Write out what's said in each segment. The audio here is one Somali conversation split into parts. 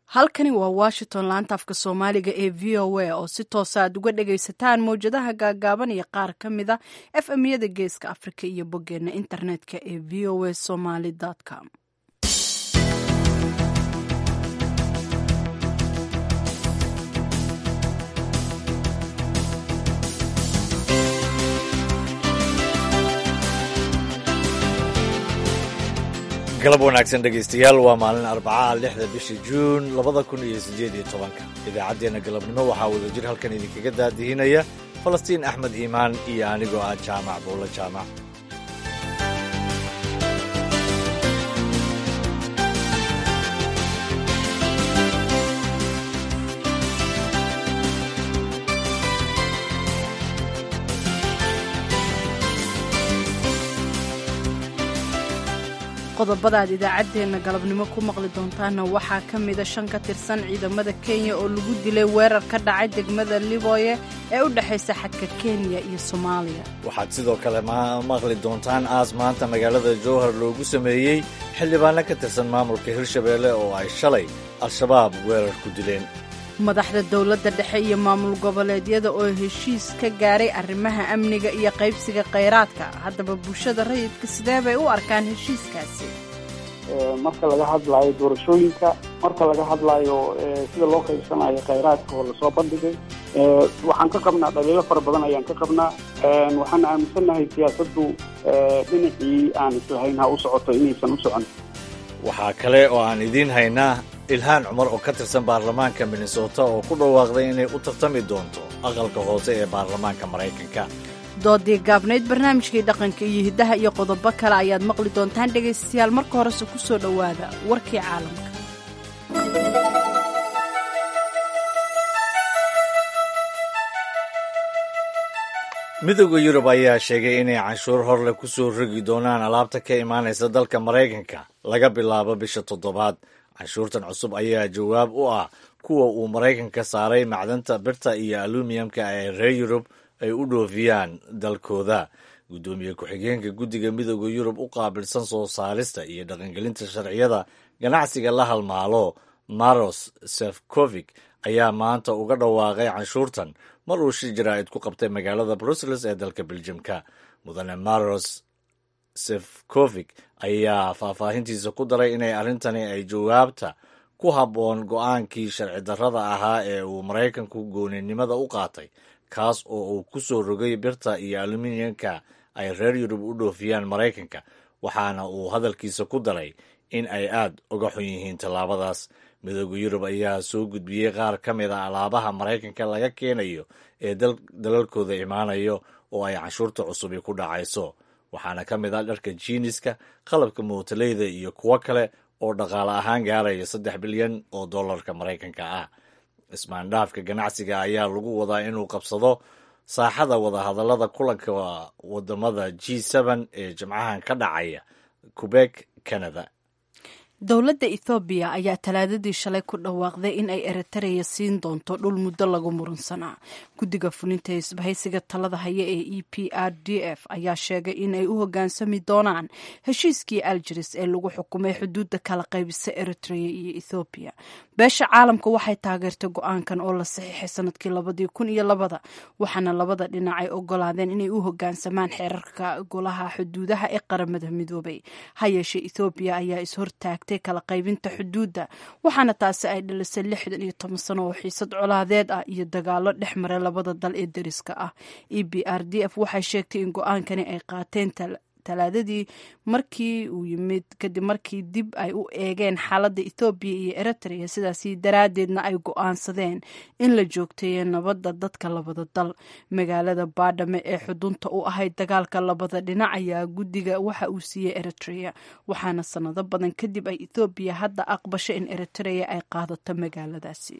halkani waa washington laanta afka soomaaliga ee v o a oo si toosa aad uga dhagaysataan mowjadaha gaagaaban iyo qaar ka mid a f m-yada geeska afrika iyo boggeena internetka ee v o a somaly com galab wanaagsan dhegaystayaal waa maalin arbacaha lixda bisha juun labada kun iyo siddeed iyo tobanka idaacaddeenna galabnimo waxaa wadajir halkan idinkaga daadihinaya falastiin axmed iimaan iyo anigoo ah jaamac buulo jaamac qodobada aad idaacaddeenna galabnimo ku maqli doontaana waxaa ka mida shan ka tirsan ciidamada kenya oo lagu dilay weerar ka dhacay degmada liboye ee u dhexaysa xadka kenya iyo soomaaliya waxaad sidoo kale maqli doontaan aas maanta magaalada jowhar loogu sameeyey xildhibaano ka tirsan maamulka hirshabeelle oo ay shalay al-shabaab weerar ku dileen madaxda dowladda dhexe iyo maamul goboleedyada oo heshiis ka gaaray arrimaha amniga iyo qaybsiga khayraadka haddaba bulshada rayidka sidee bay u arkaan heshiiskaasi marka laga hadlaayo doorashooyinka marka laga hadlaayo sida loo qaybsanayo khayraadka oo lasoo bandhigay waxaan ka qabnaa dhaliilo fara badan ayaan ka qabnaa waxaan aaminsannahay siyaasaddu dhinacii aan islahayn ha u socoto inaysan u socon waxaa kale oo aan idiin haynaa ilhaan cumar oo ka tirsan baarlamaanka minnesota oo ku dhawaaqday inay u tartami doonto aqalka hoose ee baarlamaanka maraykanka doodii gaabnayd barnaamijkii dhaqanka iyo hiddaha iyo qodobo kale ayaad maqli doontaan dhegaystayaal marka horese ku soo dhowaada warkii caalamka midooda yurub ayaa sheegay inay canshuur horleh ku soo rogi doonaan alaabta ka imaanaysa dalka maraykanka laga bilaabo bisha toddobaad canshuurtan cusub ayaa jawaab u ah kuwa uu maraykanka saaray macdanta birta iyo alumiyamka ee reer yurub ay u dhoofiyaan dalkooda guddoomiye ku-xigeenka guddiga midooda yurub u qaabilsan soo saarista iyo dhaqangelinta sharciyada ganacsiga la halmaalo maros sefcovic ayaa maanta uga dhawaaqay canshuurtan mar uu shir jaraa'id ku qabtay magaalada brussels ee dalka beljamka mudane maros sefcovic ayaa faahfaahintiisa ku daray inay arrintani ay jawaabta ku habboon go-aankii sharci darrada ahaa ee uu maraykanku gooninimada u qaatay kaas oo uu ku soo rogay birta iyo aluminiyamka ay reer yurub u dhoofiyaan maraykanka waxaana uu hadalkiisa ku daray in ay aad uga xun yihiin tallaabadaas midooda yurub ayaa soo gudbiyey qaar ka mid a alaabaha maraykanka laga keenayo ee dalalkooda imaanayo oo ay canshuurta cusubi ku dhacayso waxaana ka mid ah dharka jiiniska qalabka mootaleyda iyo kuwo kale oo dhaqaale ahaan gaaraya saddex bilyan oo dollarka maraykanka ah ismaandhaafka ganacsiga ayaa lagu wadaa inuu qabsado saaxada wadahadallada kulanka wadamada g sn ee jimcahan ka dhacaya quebek canada dowladda ethoobiya ayaa talaadadii shalay ku dhawaaqday in ay eritareya siin doonto dhul muddo lagu murunsanaa guddiga fulinta isbahaysiga talada haya ee e p r d f ayaa sheegay in ay u hoggaansami doonaan heshiiskii algeris ee lagu xukumay xuduudda kala qaybisa eritrea iyo ethoobiya beesha caalamka waxay taageertay go-aankan oo la saxiixay sanadkii labadii kun iyo labada waxaana labada dhinac ay ogolaadeen inay u hoggaansamaan xeerarka golaha xuduudaha ee qaramada midoobay ha yeeshee ethoobiya ayaa ishortaagtay kala qaybinta xuduudda waxaana taasi ay dhalisay lixdan iyo toban sano oo xiisad colaadeed ah iyo dagaalo dhex maray labada dal ee deriska ah e b r d f waxay sheegtay in go-aankani ay qaateen talaadadii markii uu yimid kadib markii dib ay u eegeen xaaladda ethoobiya iyo eritrea sidaasi daraaddeedna ay go-aansadeen in la joogteeyo nabadda dadka labada dal magaalada baadhame ee xudunta u ahayd dagaalka labada dhinac ayaa guddiga waxa uu siiyey eritrea waxaana sanado badan kadib ay ethoobiya hadda aqbashay in eritrea ay qaadato magaaladaasi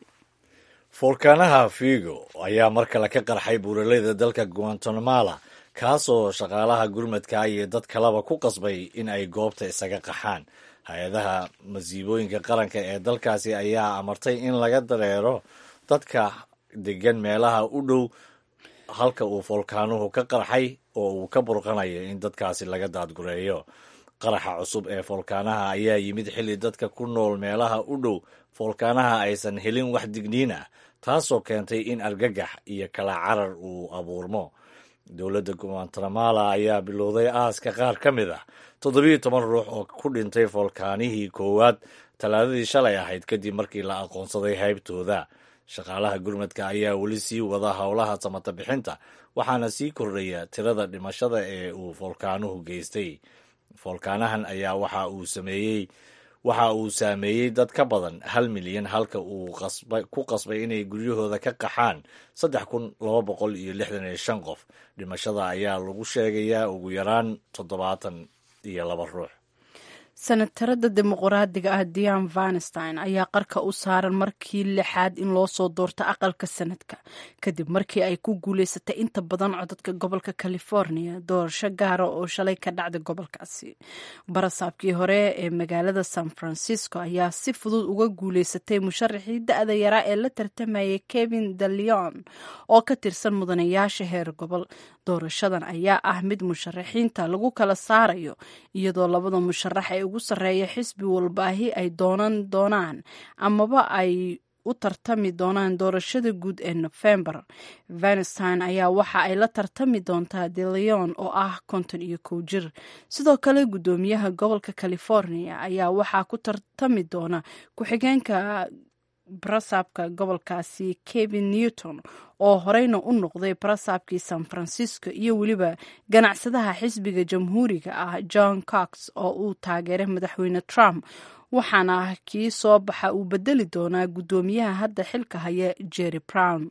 foolkaanaha figo ayaa mar kale ka qarxay buuraleyda dalka guantanamala kaasoo shaqaalaha gurmadka iyo dad kaleba ku qasbay in ay goobta isaga qaxaan hay-adaha masiibooyinka qaranka ee dalkaasi ayaa amartay in laga dareero dadka degan meelaha u dhow halka uu foolkaanuhu ka qarxay oo uu ka burqanayo in dadkaasi laga daadgureeyo qaraxa cusub ee foolkaanaha ayaa yimid xilli dadka ku nool meelaha u dhow foolkaanaha aysan helin wax digniin ah taasoo keentay in argagax iyo kala carar uu abuurmo dowladda guatemala ayaa bilowday aaska qaar ka mid ah toddobiyo toban ruux oo ku dhintay foolkaanihii koowaad talaadadii shalay ahayd kadib markii la aqoonsaday haybtooda shaqaalaha gurmadka ayaa weli sii wada howlaha samata bixinta waxaana sii kordhaya tirada dhimashada ee uu foolkaanuhu geystay foolkaanahan ayaa waxa uu sameeyey waxa uu saameeyey dad ka badan hal milyan halka uu ku qasbay inay guryahooda ka qaxaan saddex kun laba boqol iyo lixdan iyo shan qof dhimashada ayaa lagu sheegayaa ugu yaraan toddobaatan iyo laba ruux senatarada dimuqraadiga ah dian vanstein ayaa qarka u saaran markii lixaad in loo soo doorto aqalka sanadka kadib markii ay ku guuleysatay inta badan codadka gobolka california doorasho gaara oo shalay ka dhacday gobolkaasi barasaabkii hore ee magaalada san francisco ayaa si fudud uga guuleysatay musharaxii da-da yaraa ee la tartamayay kevin de leon oo ka tirsan mudanayaasha heer gobol doorashadan ayaa ah mid musharaxiinta lagu kala saarayo iyadoo labada musharax ee ugu sarreeya xisbi walbaahi ay doonan doonaan amaba ay u tartami doonaan doorashada guud ee nofembar venstein ayaa waxa ay la tartami doontaa de leon oo ah konton iyo kow jir sidoo kale guddoomiyaha gobolka california ayaa waxaa ku tartami doona ku-xigeenka barasaabka gobolkaasi kevin newton oo horeyna u noqday barasaabkii san francisco iyo weliba ganacsadaha xisbiga jamhuuriga ah john cox oo uu taageeray madaxweyne trump waxaana kii soo baxa uu bedeli doonaa guddoomiyaha hadda xilka haya jerry brown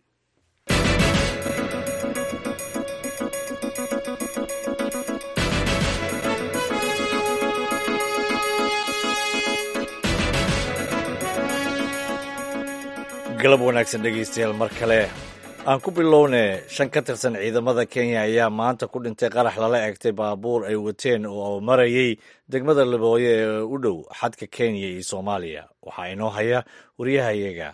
galab wanaagsan dhegaystayaal mar kale aan ku bilowne shan ka tirsan ciidamada kenya ayaa maanta ku dhintay qarax lala egtay baabuur ay wateen oo marayay degmada labooye ee u dhow xadka kenya iyo soomaaliya waxaa inoo haya wariyahayaga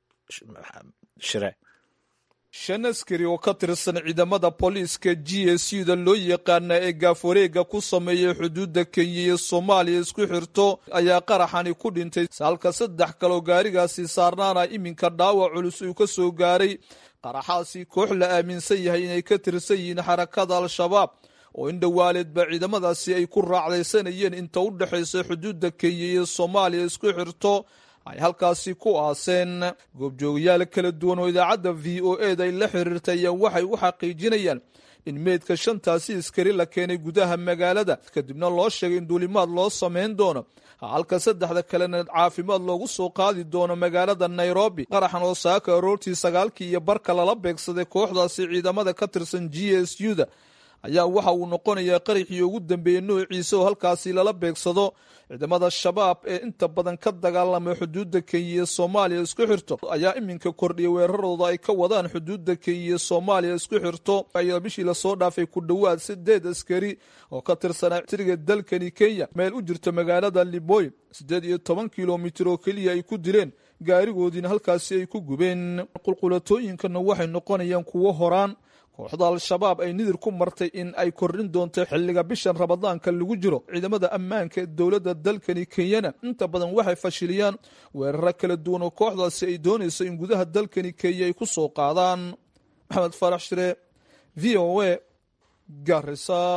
shire shan askari oo ka tirsan ciidamada booliiska g s u da loo yaqaana ee gaafwareega ku sameeyay xuduudda kenya iyo soomaaliya isku xirto ayaa qaraxani ku dhintay halka saddex kaloo gaarigaasi saarnaana iminka dhaawac culus uu ka soo gaaray qaraxaasi koox la aaminsan yahay inay ka tirsan yihiin xarakada al-shabaab oo in dhowaaleedba ciidamadaasi ay ku raacdaysanayeen inta u dhexaysa xuduudda kenya iyo soomaaliya isku xirto ay halkaasi ku aaseen goobjoogayaal kala duwan oo idaacadda v o eda ay la xiriirtay ayaa waxay u xaqiijinayaan in meydka shantaasi iskari la keenay gudaha magaalada kadibna loo sheegay in duulimaad loo samayn doono halka saddexda kalena caafimaad loogu soo qaadi doono magaalada nairobi qaraxan oo saaka aroortii sagaalkii iyo barka lala beegsaday kooxdaasi ciidamada ka tirsan g s u da ayaa waxa uu noqonayaa qaraxii ugu dambeeyey noociisa oo halkaasi lala beegsado ciidamada shabaab ee inta badan ka dagaalamay xuduudda kenya iyo soomaaliya isku xirto ayaa iminka kordhiya weerarooda ay ka wadaan xuduudda kenya iyo soomaaliya isku xirto ayaa bishii lasoo dhaafay ku dhowaad sideed askari oo ka tirsanaa tiriga dalkani kenya meel u jirta magaalada liboy siddeed iyo toban kilomitir oo keliya ay ku dileen gaarigoodiina halkaasi ay ku gubeen qulqulatooyinkana waxay noqonayaan kuwo horaan kooxda al-shabaab ay nidir ku martay in ay kordhin doonto xilliga bishan ramadaanka lagu jiro ciidamada ammaanka ee dowladda dalkani kenyana inta badan waxay fashiliyaan weeraro kala duwan oo kooxdaasi ay doonayso in gudaha dalkani kenya ay ku soo qaadaan maxamed faarax shire v o a garisa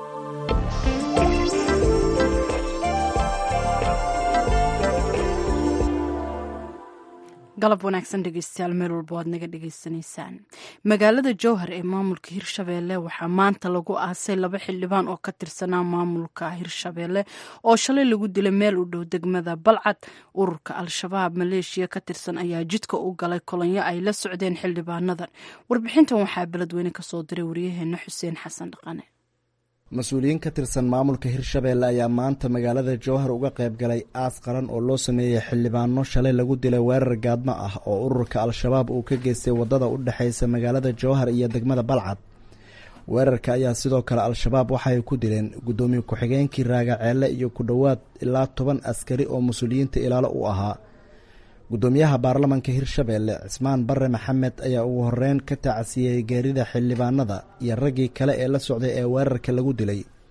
galab wanaagsan dhegeystayaal meel walba waad naga dhegeysanaysaan magaalada jowhar ee maamulka hirshabeelle waxaa maanta lagu aasay laba xildhibaan oo ka tirsanaa maamulka hirshabeelle oo shalay lagu dilay meel u dhow degmada balcad ururka al-shabaab maleeshiya ka tirsan ayaa jidka u galay kolonyo ay la socdeen xildhibaanadan warbixintan waxaa beledweyne kasoo diray waryaheena xuseen xasan dhaqane mas-uuliyiin ka tirsan maamulka hirshabeelle ayaa maanta magaalada jowhar uga qayb galay aas qaran oo loo sameeyey xildhibaano shalay lagu dilay weerar gaadmo ah oo ururka al-shabaab uu ka geystay waddada u dhexaysa magaalada jowhar iyo degmada balcad weerarka ayaa sidoo kale al-shabaab waxaay ku dileen guddoomiye ku-xigeenkii raagaceelle iyo ku dhowaad ilaa toban askari oo mas-uuliyiinta ilaalo u ahaa guddoomiyaha baarlamanka hirshabeelle cismaan bare maxamed ayaa ugu horeyn ka tacasiyey geerida xildhibaanada iyo raggii kale ee la socday ee weerarka lagu dilay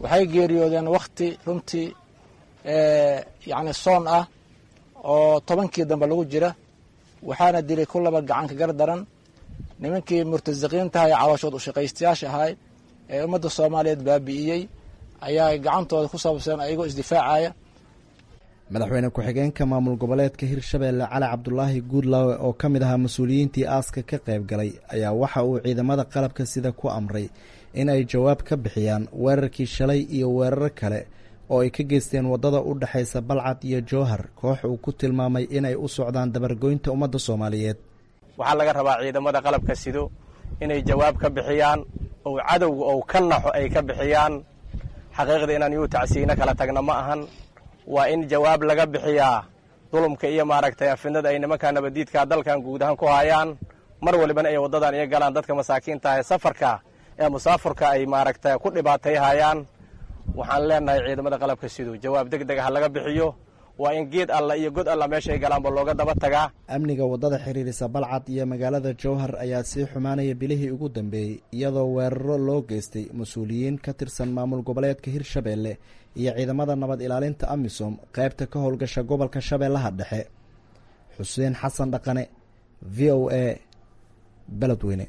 waxay geeriyoodeen wakhti runtii yacni soon ah oo tobankii dambe lagu jira waxaana dilay ku laba gacanka gar daran nimankii murtasiqiintaha ee calooshood ushaqaystayaasha ahay ee ummadda soomaaliyeed baabi'iyey ayaa gacantooda ku saabsan ayagoo isdifaacaya madaxweyne ku-xigeenka maamul goboleedka hirshabeelle cali cabdulaahi guudlaawe oo ka mid ahaa mas-uuliyiintii aaska ka qayb galay ayaa waxa uu ciidamada qalabka sida ku amray in ay jawaab ka bixiyaan weerarkii shalay iyo weeraro kale oo ay ka geysteen waddada u dhexaysa balcad iyo jowhar koox uu ku tilmaamay inay u socdaan dabargoynta ummadda soomaaliyeed waxaa laga rabaa ciidamada qalabka sido inay jawaab ka bixiyaan oo cadowga ou ka naxo ay ka bixiyaan xaqiiqda inaan yuu tacsiino kala tagna ma ahan waa in jawaab laga bixiyaa dulumka iyo maaragtay afidnada ay nimankaa nabadiidkaa dalkan guud ahaan ku hayaan mar walibana ay waddadan iyo galaan dadka masaakiinta ee safarka ee musaafurka ay maaragtay ku dhibaatayhayaan waxaan leenahay ciidamada qalabka sido jawaab deg deg ha laga bixiyo waa in geed alla iyo god alla meesha ay galaanba looga daba tagaa amniga waddada xiriirisa balcad iyo magaalada jowhar ayaa sii xumaanaya bilihii ugu dambeeyey iyadoo weeraro loo geystay mas-uuliyiin ka tirsan maamul goboleedka hirshabeelle iyo ciidamada nabad ilaalinta amisom qaybta ka howlgasha gobolka shabeellaha dhexe xuseen xasan dhaqane v o a beledweyne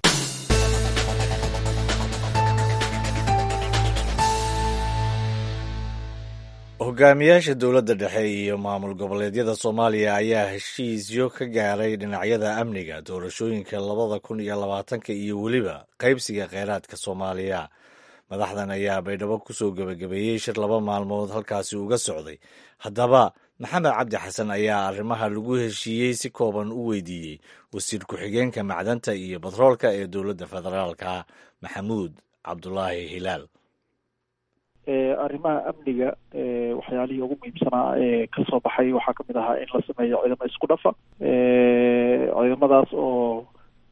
hogaamiyaasha dowladda dhexe iyo maamul goboleedyada soomaaliya ayaa heshiisyo ka gaaray dhinacyada amniga doorashooyinka labada kun iyo labaatanka iyo weliba qaybsiga kheyraadka soomaaliya madaxdan ayaa baydhabo kusoo gebagabeeyey shir laba maalmood halkaasi uga socday haddaba maxamed cabdi xasan ayaa arrimaha lagu heshiiyey si kooban u weydiiyey wasiir ku-xigeenka macdanta iyo batroolka ee dowladda federaalka maxamuud cabdulaahi hilaal arrimaha amniga waxyaalihii ugu muhiimsanaa ee kasoo baxay waxaa kamid ahaa in la sameeyo ciidamo isku dhafa ciidamadaas oo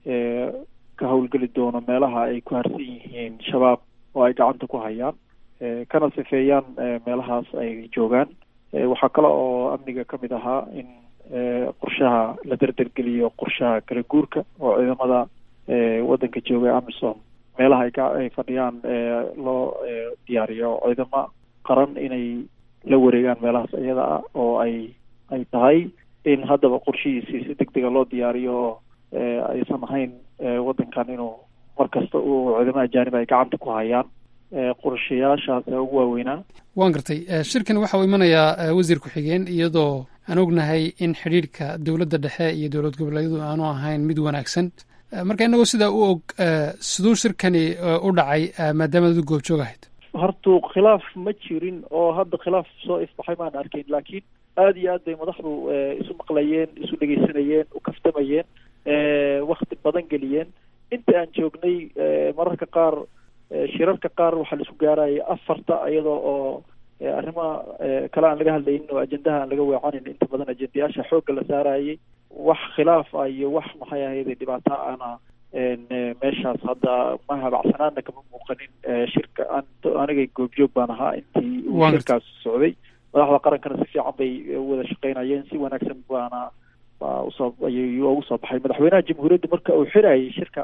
ka howlgeli doono meelaha ay ku harsan yihiin shabaab oo ay gacanta ku hayaan kana sifeeyaan meelahaas ay joogaan waxaa kale oo amniga kamid ahaa in qorshaha la derdergeliyo qorshaha kala guurka oo ciidamada waddanka jooga amisom meelaha ay ka ay fadhiyaan loo diyaariyo ciidamo qaran inay la wareegaan meelahaas iyada ah oo ay ay tahay in haddaba qorshihiisii si deg dega loo diyaariyo oo aysan ahayn waddankan inuu mar kasta uu ciidamo ajaanib ay gacanta ku hayaan qorshayaashaas ugu waaweynaa waan gartay shirkan waxa uu imanayaa wasiir ku-xigeen iyadoo aan ognahay in xidhiidhka dowladda dhexe iyo dowlad goboleedyadu aanu ahayn mid wanaagsan marka inagoo sidaa u og siduu shirkani u dhacay maadaama adu goobjoog ahayd hortu khilaaf ma jirin oo hadda khilaaf soo ifbaxay maan arkayn laakiin aada iyo aad bay madaxdu isu maqlayeen isu dhegeysanayeen u kaftamayeen wakti badan geliyeen inta aan joognay mararka qaar shirarka qaar waxaa la isku gaarayay afarta iyadoo oo arrimaha kale aan laga hadlaynin oo ajendaha aan laga weecanin inta badan ajendayaasha xoogga la saarayay wax khilaaf ah iyo wax maxay ahayde dhibaato ana meeshaas hadda ma habacsanaana kama muuqanin shirka an anigay goobjoog baan ahaa intii uu shirkaas socday madaxda qarankana si fiican bay wada shaqeynayeen si wanaagsan baana baa usoo ayuu ugu soo baxay madaxweynaha jamhuuriyadda marka uu xirayay shirka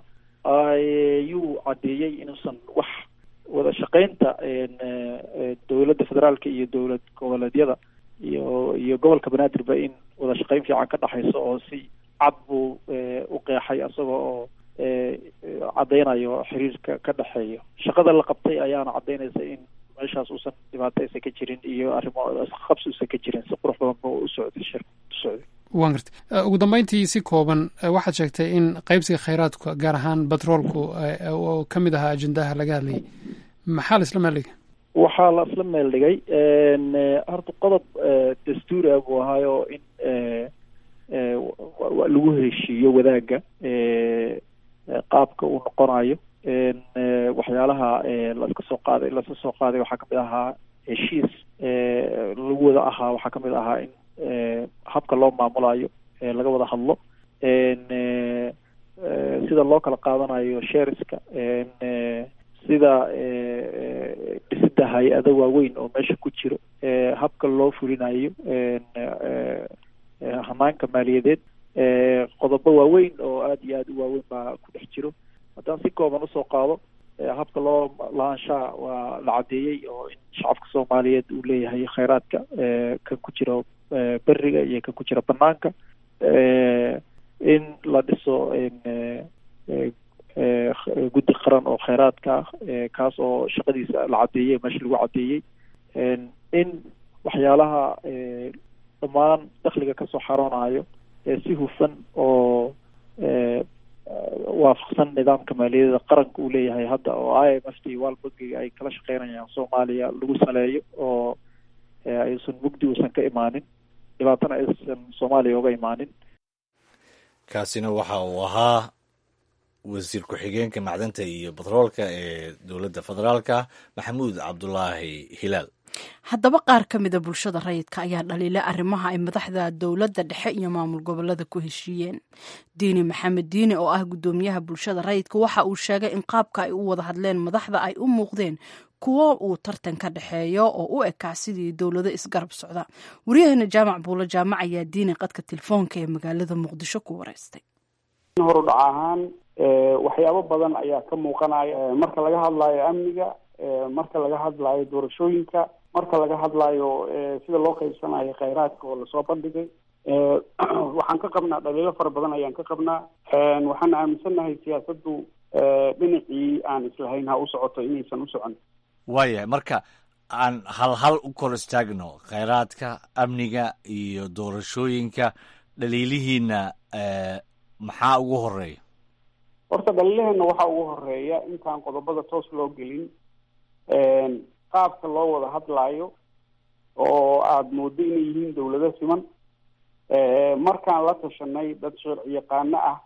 ayuu caddeeyey inuusan wax wada shaqeynta dowladda federaalka iyo dowlad goboleedyada iyo iyo gobolka banaadirba in wada shaqeyn fiican ka dhexayso oo si cad buu u qeexay isagoo oo caddeynayo xiriirka ka dhexeeyo shaqada la qabtay ayaana caddeynaysa in meeshaas uusan dhibaato aysan ka jirin iyo arrimo qabsi uusan ka jirin si qurux badan ba u socday shirka u socday waan gartay ugu dambeyntii si kooban waxaad sheegtay in qaybsiga kheyraadka gaar ahaan batroolku oo ka mid ahaa ajendaha laga hadlayay maxaa la isla meel dhigay waxaa la isla meel dhigay horta qodob dastuuri ah buu ahaayo in lagu heshiiyo wadaagga qaabka uu noqonayo waxyaalaha laska soo qaaday laska soo qaaday waxaa kamid ahaa heshiis lagu wada ahaa waxaa kamid ahaa in habka loo maamulayo laga wada hadlo sida loo kala qaadanayo sheeriska sida dhisida hay-ado waaweyn oo meesha ku jiro habka loo fulinayo hanaanka maaliyadeed qodobo waaweyn oo aada iyo aada u waaweyn baa ku dhex jiro haddaan si kooban usoo qaado habka loo lahaanshaha waa la caddeeyey oo in shacabka soomaaliyeed uu leeyahay kheyraadka kan ku jira beriga iyo kan ku jira banaanka in la dhiso guddi qaran oo kheyraadka ah kaas oo shaqadiisa la caddeeyey meesha lagu caddeeyey in waxyaalaha dhammaan dakhliga kasoo xaroonayo si hufan oo waafaqsan nidaamka maaliyadda qaranka uu leeyahay hadda oo i m f t world bankiga ay kala shaqeynayaan soomaaliya lagu saleeyo oo aysan mugdi uusan ka imaanin dhibaatana aysan soomaaliya uga imaanin kaasina waxa uu ahaa wasiir ku-xigeenka macdanta iyo batroolka ee dowladda federaalka maxamuud cabdulaahi hilaal haddaba qaar ka mida bulshada rayidka ayaa dhaliilay arrimaha ay madaxda dowladda dhexe iyo maamul gobolada ku heshiiyeen diini maxamed diini oo ah guddoomiyaha bulshada rayidka waxa uu sheegay in qaabka ay u wada hadleen madaxda ay u muuqdeen kuwo uu tartan ka dhexeeyo oo u ekaa sidii dowlado isgarab socda waryaheena jaamac buulo jaamac ayaa diini qadka telefoonka ee magaalada muqdisho ku wareystay horudhac ahaan waxyaabo badan ayaa ka muuqanaya marka laga hadlayo amniga marka laga hadlayo doorashooyinka marka laga hadlayo sida loo qaybsanayo kheyraadka oo lasoo bandhigay waxaan ka qabnaa dhaliilo fara badan ayaan ka qabnaa waxaan aaminsannahay siyaasaddu dhinacii aan islahayn ha u socoto inaysan u socon waayahay marka aan hal hal u kor istaagno kheyraadka amniga iyo doorashooyinka dhaliilihiina maxaa ugu horeeya horta dhaliilaheenna waxaa ugu horeeya intaan qodobada toos loo gelin qaabka loo wada hadlaayo oo aada moodo inay yihiin dawlado siman markaan la tashanay dad sharci yaqaano ah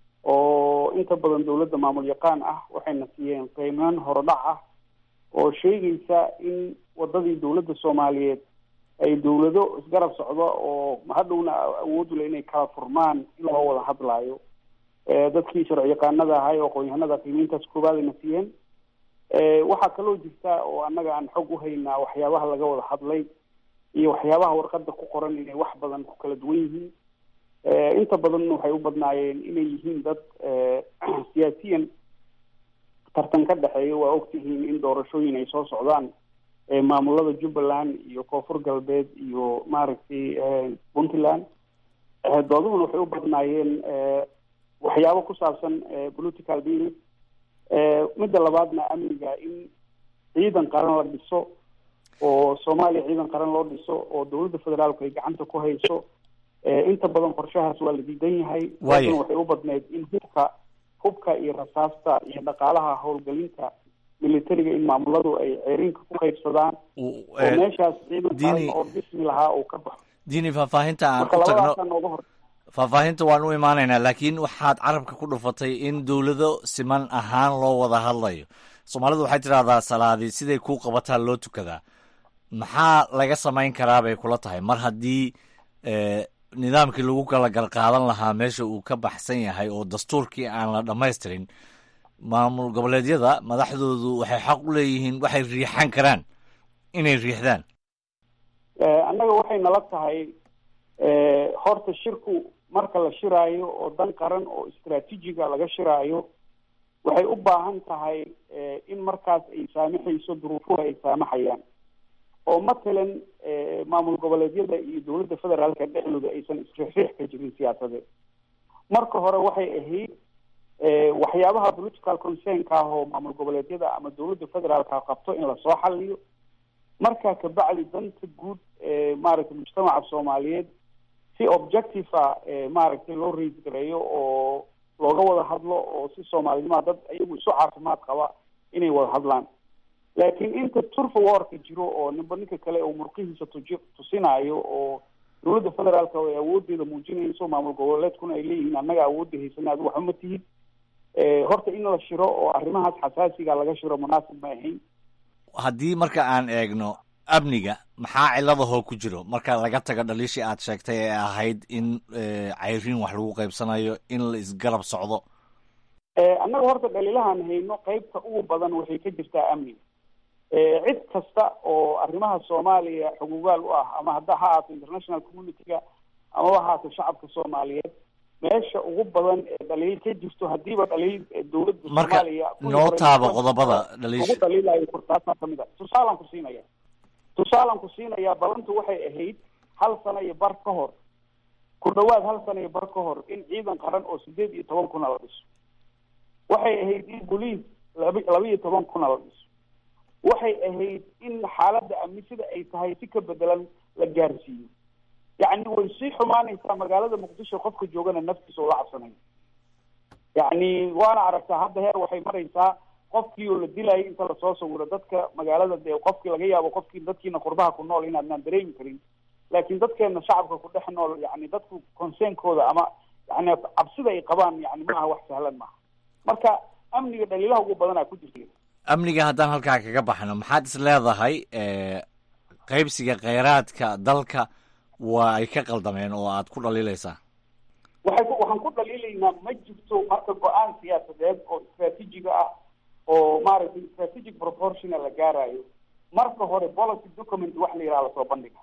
oo inta badan dawladda maamul yaqaan ah waxayna siiyeen qiimeyn horodhac ah oo sheegaysa in wadadii dawladda soomaaliyeed ay dawlado isgarab socdo oo hadhowna awood ule inay kala furmaan in loo wada hadlaayo dadkii sharci yaqaanada ahay oo aqoon-yahanada qiimeyntaas koowaad ayna siiyeen waxaa kaloo jirta oo annaga aan xog uhaynaa waxyaabaha laga wada hadlay iyo waxyaabaha warqada ku qoran inay wax badan ku kala duwan yihiin inta badanna waxay u badnaayeen inay yihiin dad siyaasiyan tartan ka dhexeeya waa ogtihiin in doorashooyin ay soo socdaan maamulada jubbaland iyo koonfur galbeed iyo maaragtay puntland dooduhuna waxay u badnaayeen waxyaabo ku saabsan political deal midda labaadna amniga in ciidan qaran la dhiso oo soomaaliya ciidan qaran loo dhiso oo dawladda federaalku ay gacanta ku hayso inta badan qorshahaas waa la diidan yahay Waayo. waxay u badneyd in hubka hubka iyo rasaasta iyo dhaqaalaha howlgelinta militariga in maamuladu ay ceerinka ku qaybsadaan U- oo eh, meeshaas ciidan qaran Diini- oo dhismi lahaa uu ka baxo diini faahfaahinta aan marka u tagno labadaasaa nooga hor faahfaahinta waan u imaanaynaa laakiin waxaad carabka ku dhufatay in dowlado siman ahaan loo wada hadlayo soomaalidu waxay tidhahdaa salaadii siday kuu qabataa loo tukadaa maxaa laga samayn karaa bay kula tahay mar haddii eh, nidaamkii lagu kala garqaadan lahaa meesha uu ka baxsan yahay oo dastuurkii aan la dhammaystirin maamul goboleedyada madaxdoodu waxay xaq u leeyihiin waxay riixan karaan inay riixdaan Eh, annaga waxay nala tahay eh, horta shirku marka la shiraayo oo dan qaran oo istraatiijiga laga shiraayo waxay u baahan tahay eh, in markaas ay saamaxayso duruufuhu ay saamaxayaan oo matalan eh, maamul goboleedyada iyo dowladda federaalka dhexdooda aysan isriixriix ka jirin siyaasadeed marka hore waxay ahayd eh, waxyaabaha political concernka ah oo maamul goboleedyada ama dowladda federaalka qabto in lasoo xaliyo markaa kabacdi danta guud ee maaragtay mujtamaca soomaaliyeed si objective ah ee maaragtay loo raise gareeyo oo looga wada hadlo oo si soomaalinima dad iyagu isu caafimaad qaba inay wada hadlaan laakiin inta turfa warka jiro oo ninba ninka kale uu murqihiisa tuji tusinayo oo dowladda federaalka ay awoodeeda muujinayso maamul goboleedkuna ay leeyihiin annaga awoodda haysana adigu waxba ma tihid Eh, horta in la shiro oo arrimahaas xasaasiga laga shiro munaasib ma ahayn haddii marka aan eegno amniga maxaa ciladahoo ku jiro marka laga tago dhaliishii aad sheegtay ee ahayd in eh, cayriin wax lagu qaybsanayo in la isgarab socdo Eh, annaga horta dhaliilahan hayno qeybta ugu badan waxay ka jirtaa amniga Eh, cid kasta oo arrimaha soomaaliya xugugaal u ah ama hadda ha ahaato international community-ga amaba ha ahaato shacabka soomaaliyeed meesha ugu badan ee dhaliil ka jirto hadiiba dhaliil dowladda marka soomaaliya kuwii noo hore taabo ugu qodobada dhaliisha dhaliilayo kurtaasaa kamid a tusaalaan ku siinaya tusaalaan ku siinaya balantu waxay ahayd hal sano iyo bar ka hor ku dhawaad hal sano iyo bar ka hor in ciidan qaran oo sideed iyo toban kuna la dhiso waxay ahayd in boliis laba laba iyo toban kuna la dhiso waxay ahayd in xaaladda amni sida ay tahay si ka bedelan la gaarsiiyo yacni way sii xumaanaysaa magaalada muqdisho qofka joogana naftiisa ula cabsanayo yacni waana aragtaa hadda heer waxay maraysaa qofkii oo la dilayay inta lasoo sawiro dadka magaalada dee qofkii laga yaabo qofkii dadkiina qurbaha ku nool inaadnaan dareemi karin laakiin dadkeena shacabka ku dhex nool yani dadku conseenkooda ama yani cabsida ay qabaan yani maaha wax sahlan maaha marka amniga dhaliilaha ugu badanaa ku jirta amniga haddaan halkaa kaga baxno maxaad is leedahay qaybsiga kheyraadka dalka waa ay ka qaldameen oo aad ku dhaliilaysaa waxay ku waxaan ku dhaliilaynaa ma jirto marka go-aan siyaasadeed oo istraatiijiga ah oo maaragtay strategic proportional la gaarayo marka hore policy document wax la yidhaha lasoo bandhiga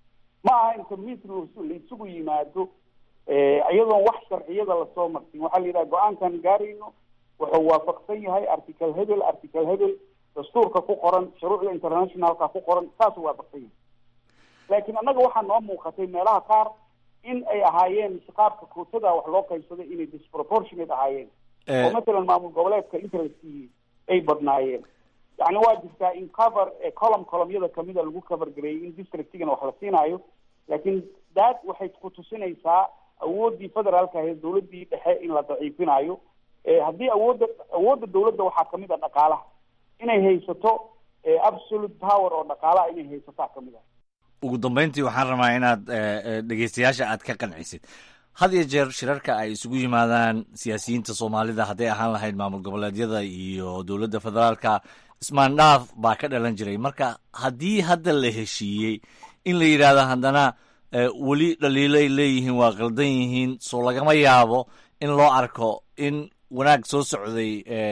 ma aha inta mis la isugu yimaado iyadoon wax sharciyada lasoo marsin waxaa la yidhaha go-aankan gaarayno wuxuu waafaqsan yahay article hebel article hebel dastuurka ku qoran shuruucda internationalka ku qoran saasuu waafaqsan yahay laakiin annaga waxaa noo muuqatay meelaha qaar in ay ahaayeen qaabka kootada wax loo qaybsaday inay disproportionate ahaayeen oo matalan maamul goboleedka inta la siiyey ay badnaayeen yani waa jirtaa in cover colom colomyada kamida lagu cover gareeyay in districtigana wax la siinaayo laakiin daad waxay ku tusinaysaa awooddii federaalka ahayd dowladdii dhexe in la daciifinayo haddii awoodda awoodda dowladda waxaa kamid a dhaqaalaha inay haysato absolute power oo dhaqaalaha inay haysataa kamid a ugu dambeyntii waxaan rabaa inaad dhegeystayaasha aad ka qancisid had iyo jeer shirarka ay isugu yimaadaan siyaasiyiinta soomaalida hadday ahaan lahayd maamul goboleedyada iyo dowladda federaalka ismaandhaaf baa ka dhalan jiray marka haddii hadda la heshiiyey in la yidhaahdo haddana weli dhaliilay leeyihiin waa qaldan yihiin soo lagama yaabo in loo arko in wanaag soo socday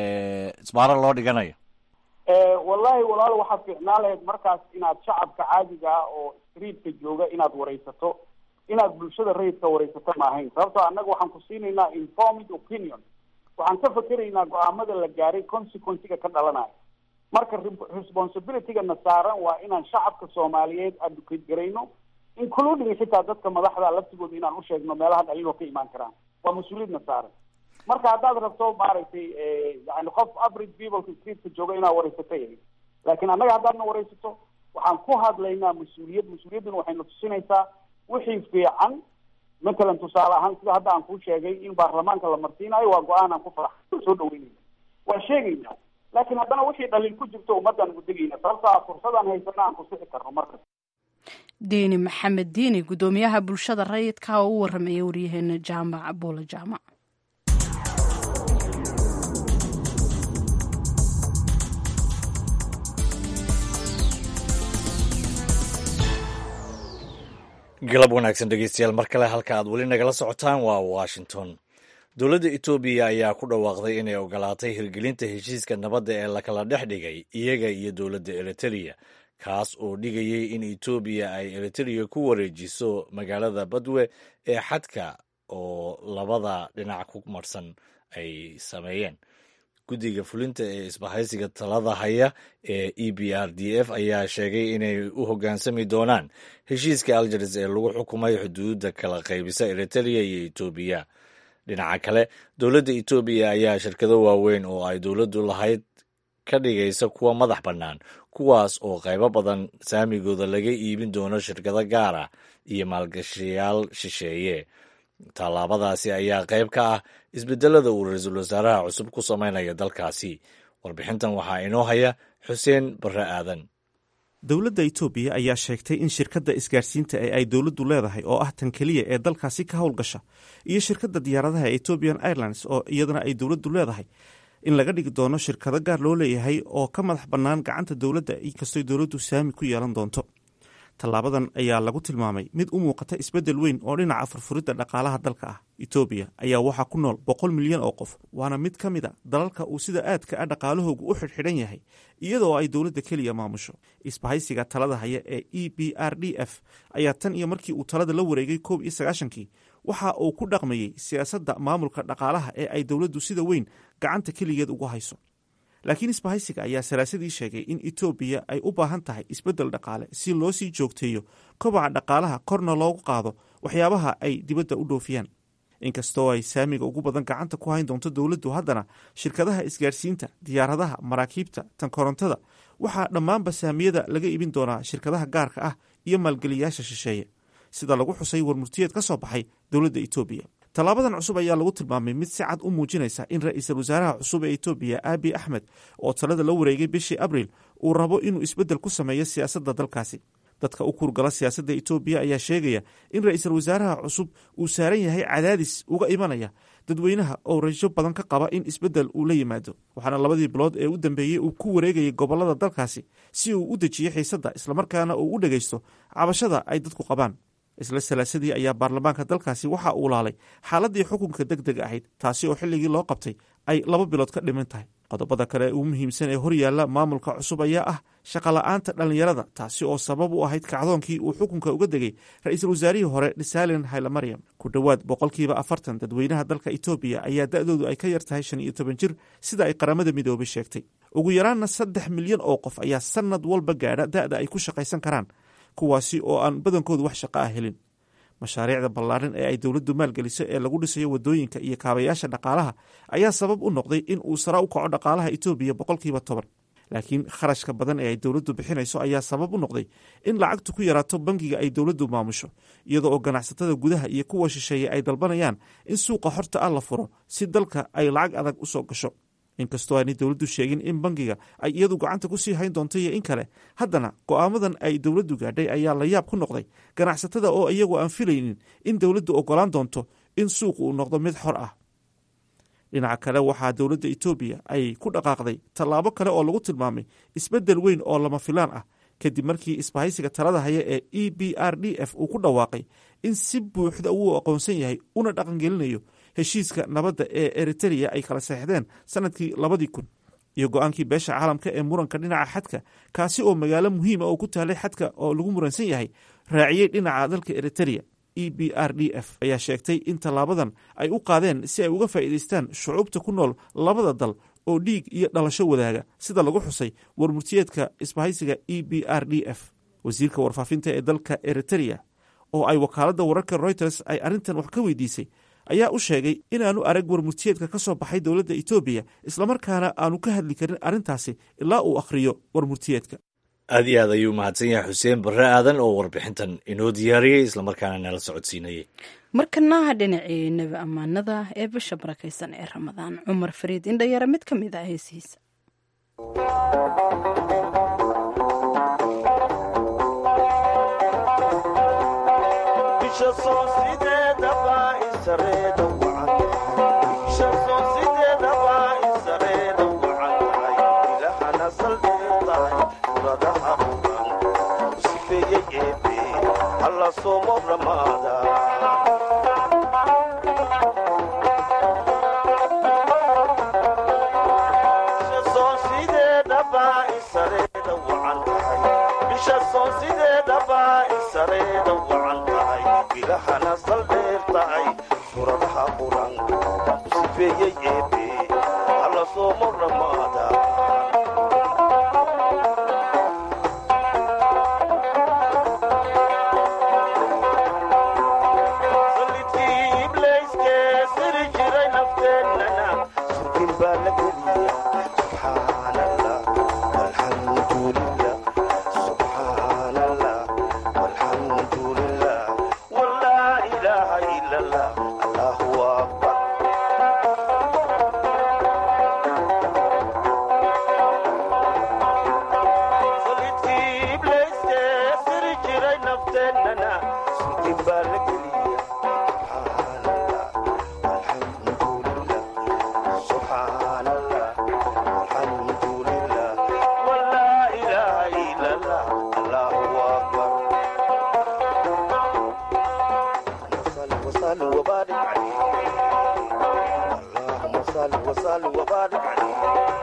isbaaro loo dhiganayo wallahi walaalo waxaad fiicnaan lahayd markaas inaad shacabka caadiga ah oo streetka jooga inaad waraysato inaad bulshada rayidka waraysato ma ahayn sababtoo annaga waxaan ku siinaynaa informed opinion waxaan ka fakeraynaa go-aamada la gaaray consequencega ka dhalanaya marka responsibility-gana saaran waa inaan shacabka soomaaliyeed advocate garayno including xitaa dadka madaxda laftigooda inaan usheegno meelaha dhaliiloo ka imaan karaan waa mas-uuliyadna saaran marka haddaad rabto maaragtay yani qof average peopleka streetka jooga inaad waraysato yahay laakiin annaga haddaadna waraysato waxaan ku hadlaynaa mas-uuliyad mas-uuliyadduna waxayna tusinaysaa wixii fiican matalan tusaale ahaan sida hadda aan kuu sheegay in baarlamaanka la marsiinayo waa go-aan aan ku farax soo dhaweynayna waa sheegaynaa laakiin haddana wixii dhaliil ku jirto ummaddaan gudegayna sababto a fursadaan haysana aan ku sixi karno markas diini maxamed diini guddoomiyaha bulshada rayidka oo u warramaya waryaheena jaamac buula jaamac galab wanaagsan dhegeystayaal mar kale halka aad weli nagala socotaan waa washington dowladda etoobiya ayaa ku dhawaaqday inay ogolaatay hirgelinta heshiiska nabadda ee lakala dhex dhigay iyaga iyo dowladda eritereya kaas oo dhigayay in etoobiya ay eritereya ku wareejiso magaalada badwe ee xadka oo labada dhinac ku marsan ay sameeyeen guddiga fulinta ee isbahaysiga talada haya ee e b r d f ayaa sheegay inay u hoggaansami doonaan heshiiska algeris ee lagu xukumay xuduudda kala qaybisa eritereya iyo etoobiya dhinaca kale dowladda etoobiya ayaa shirkado waaweyn oo ay dowladdu lahayd ka dhigaysa kuwa madax bannaan kuwaas oo qaybo badan saamigooda laga iibin doono shirkado gaar ah iyo maalgashayaal shisheeye tallaabadaasi ayaa qayb ka ah isbedelada uu ra-iisul wasaaraha cusub ku samaynaya dalkaasi warbixintan waxaa inoo haya xuseen barre aadan dowladda itoobiya ayaa sheegtay in shirkadda isgaarsiinta ee ay dowladdu leedahay oo ah tan keliya ee dalkaasi ka howlgasha iyo shirkadda diyaaradaha ethiopian airlines oo iyadana ay dowladdu leedahay in laga dhigi doono shirkado gaar loo leeyahay oo ka madax bannaan gacanta dowladda inkastoo dowladdu saami ku yeelan doonto tallaabadan ayaa lagu tilmaamay mid u muuqata isbeddel weyn oo dhinaca furfuridda dhaqaalaha dalka ah etoobiya ayaa waxaa ku nool boqol milyan oo qof waana mid ka mid a dalalka uu sida aadka a dhaqaalahoogu u xidhxidhan yahay iyadoo ay dowladda keliya maamusho isbahaysiga talada haya ee e b r d f ayaa tan iyo markii uu talada la wareegay koob iyo sagaashankii waxa uu ku dhaqmayey siyaasadda maamulka dhaqaalaha ee ay dowladdu sida weyn gacanta keligeed ugu hayso laakiin isbahaysiga ayaa salaasadii sheegay in etoobiya ay u baahan tahay isbeddel dhaqaale si loo sii joogteeyo kobaca dhaqaalaha korna loogu qaado waxyaabaha ay dibadda u dhoofiyaan inkastoo ay saamiga ugu badan gacanta ku hayn doonto dowladdu haddana shirkadaha isgaarsiinta diyaaradaha maraakiibta tan korontada waxaa dhammaanba saamiyada laga iibin doonaa shirkadaha gaarka ah iyo maalgeliyayaasha shisheeye sida lagu xusay warmurtiyeed ka soo baxay dowladda etoobiya tallaabadan cusub ayaa lagu tilmaamay mid si cad u muujinaysa in ra-iisul wasaaraha cusub ee etoobiya abi axmed oo talada la wareegay bishii abriil uu rabo inuu isbeddel ku sameeyo siyaasadda dalkaasi dadka u kurgala siyaasadda etoobiya ayaa sheegaya in ra-iisul wasaaraha cusub uu saaran yahay cadaadis uga imanaya dadweynaha oo rajo badan ka qaba in isbeddel uu la yimaado waxaana labadii bilood ee u dambeeyey uu ku wareegayay gobollada dalkaasi si uu u dejiyo xiisadda islamarkaana uu u dhegaysto cabashada ay dadku qabaan isla salaasadii ayaa baarlamaanka dalkaasi waxa uu laalay xaaladii xukunka deg deg ahayd taasi oo xilligii loo qabtay ay laba bilood ka dhiman tahay qodobada kale ugu muhiimsan ee horyaalla maamulka cusub ayaa ah shaqola'aanta dhallinyarada taasi oo sabab u ahayd kacdoonkii uu xukunka uga degay ra-iisul wasaarihii hore dhisalen haylamaryam ku dhowaad boqolkiiba afartan dadweynaha dalka etoobiya ayaa da-doodu ay ka yar tahay shan iyo toban jir sida ay qaramada midoobay sheegtay ugu yaraanna saddex milyan oo qof ayaa sanad walba gaadha da-da ay ku shaqaysan karaan kuwaasi oo aan badankoodu wax shaqo ah helin mashaariicda ballaaran ee ay dowladdu maalgeliso ee lagu dhisayo wadooyinka iyo kaabayaasha dhaqaalaha ayaa sabab u noqday in uu sara u kaco dhaqaalaha etoobiya boqolkiiba toban laakiin kharashka badan ee ay dowladdu bixinayso ayaa sabab u noqday in lacagtu ku yaraato bangiga ay dowladdu maamusho iyadoo oo ganacsatada gudaha iyo kuwa shisheeye ay dalbanayaan in suuqa horta ah la furo si dalka ay lacag adag u soo gasho inkastoo aanay dowladdu sheegin in bangiga ay iyadu gacanta ku sii hayn doonto iyo in kale haddana go'aamadan ay dowladdu gaadhay ayaa la yaab ku noqday ganacsatada oo iyagu aan filaynin in dowladdu oggolaan doonto in suuqu uu noqdo mid xor ah dhinaca kale waxaa dowladda etoobiya ay ku dhaqaaqday tallaabo kale oo lagu tilmaamay isbeddel weyn oo lama filaan ah kadib markii isbahaysiga talada haya ee e b r d f uu ku dhawaaqay in si buuxda uu aqoonsan yahay una dhaqangelinayo heshiiska nabadda ee eritereya ay kala seexdeen sanadkii labadii kun iyo go-aankii beesha caalamka ee muranka dhinaca xadka kaasi oo magaalo muhiima oo ku taalay xadka oo lagu muransan yahay raaciyey dhinaca dalka eritereya e b r d f ayaa sheegtay in tallaabadan ay u qaadeen si ay uga faa'iidaystaan shucuubta ku nool labada dal oo dhiig iyo dhalasho wadaaga sida lagu xusay warmurtiyeedka isbahaysiga e b r d f wasiirka warfaafinta ee dalka eritereya oo ay wakaaladda wararka reuters ay arrintan wax ka weydiisay ayaa u sheegay inaanu arag warmurtiyeedka ka soo baxay dowladda etoobiya islamarkaana aanu ka hadli karin arrintaasi ilaa uu akhriyo warmurtiyeedka aad iyo aad ayuu mahadsan yahay xuseen barre aadan oo warbixintan inoo diyaariyey islamarkaana nala socodsiinayay markanaha dhinacii nebi ammaanada ee bisha barakaysan ee ramadaan cumar fariid indhayare mid ka mid ah heesihiisa صل وبارك عليه اللهم صل وسلم وبارك عليه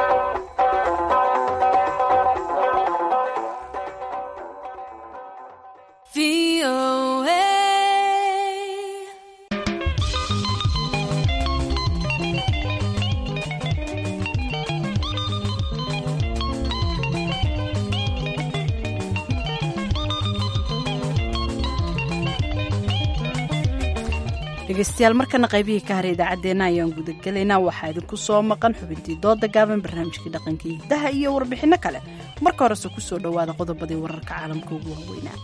dhegeystayaal markana qaybihii ka haray idaacaddeenna ayaan gudagelaynaa waxaa idinku soo maqan xubintii dooda gaaban barnaamijkii dhaqanka iyo hidaha iyo warbixinno kale marka horese ku soo dhowaada qodobadii wararka caalamka ugu waaweynaa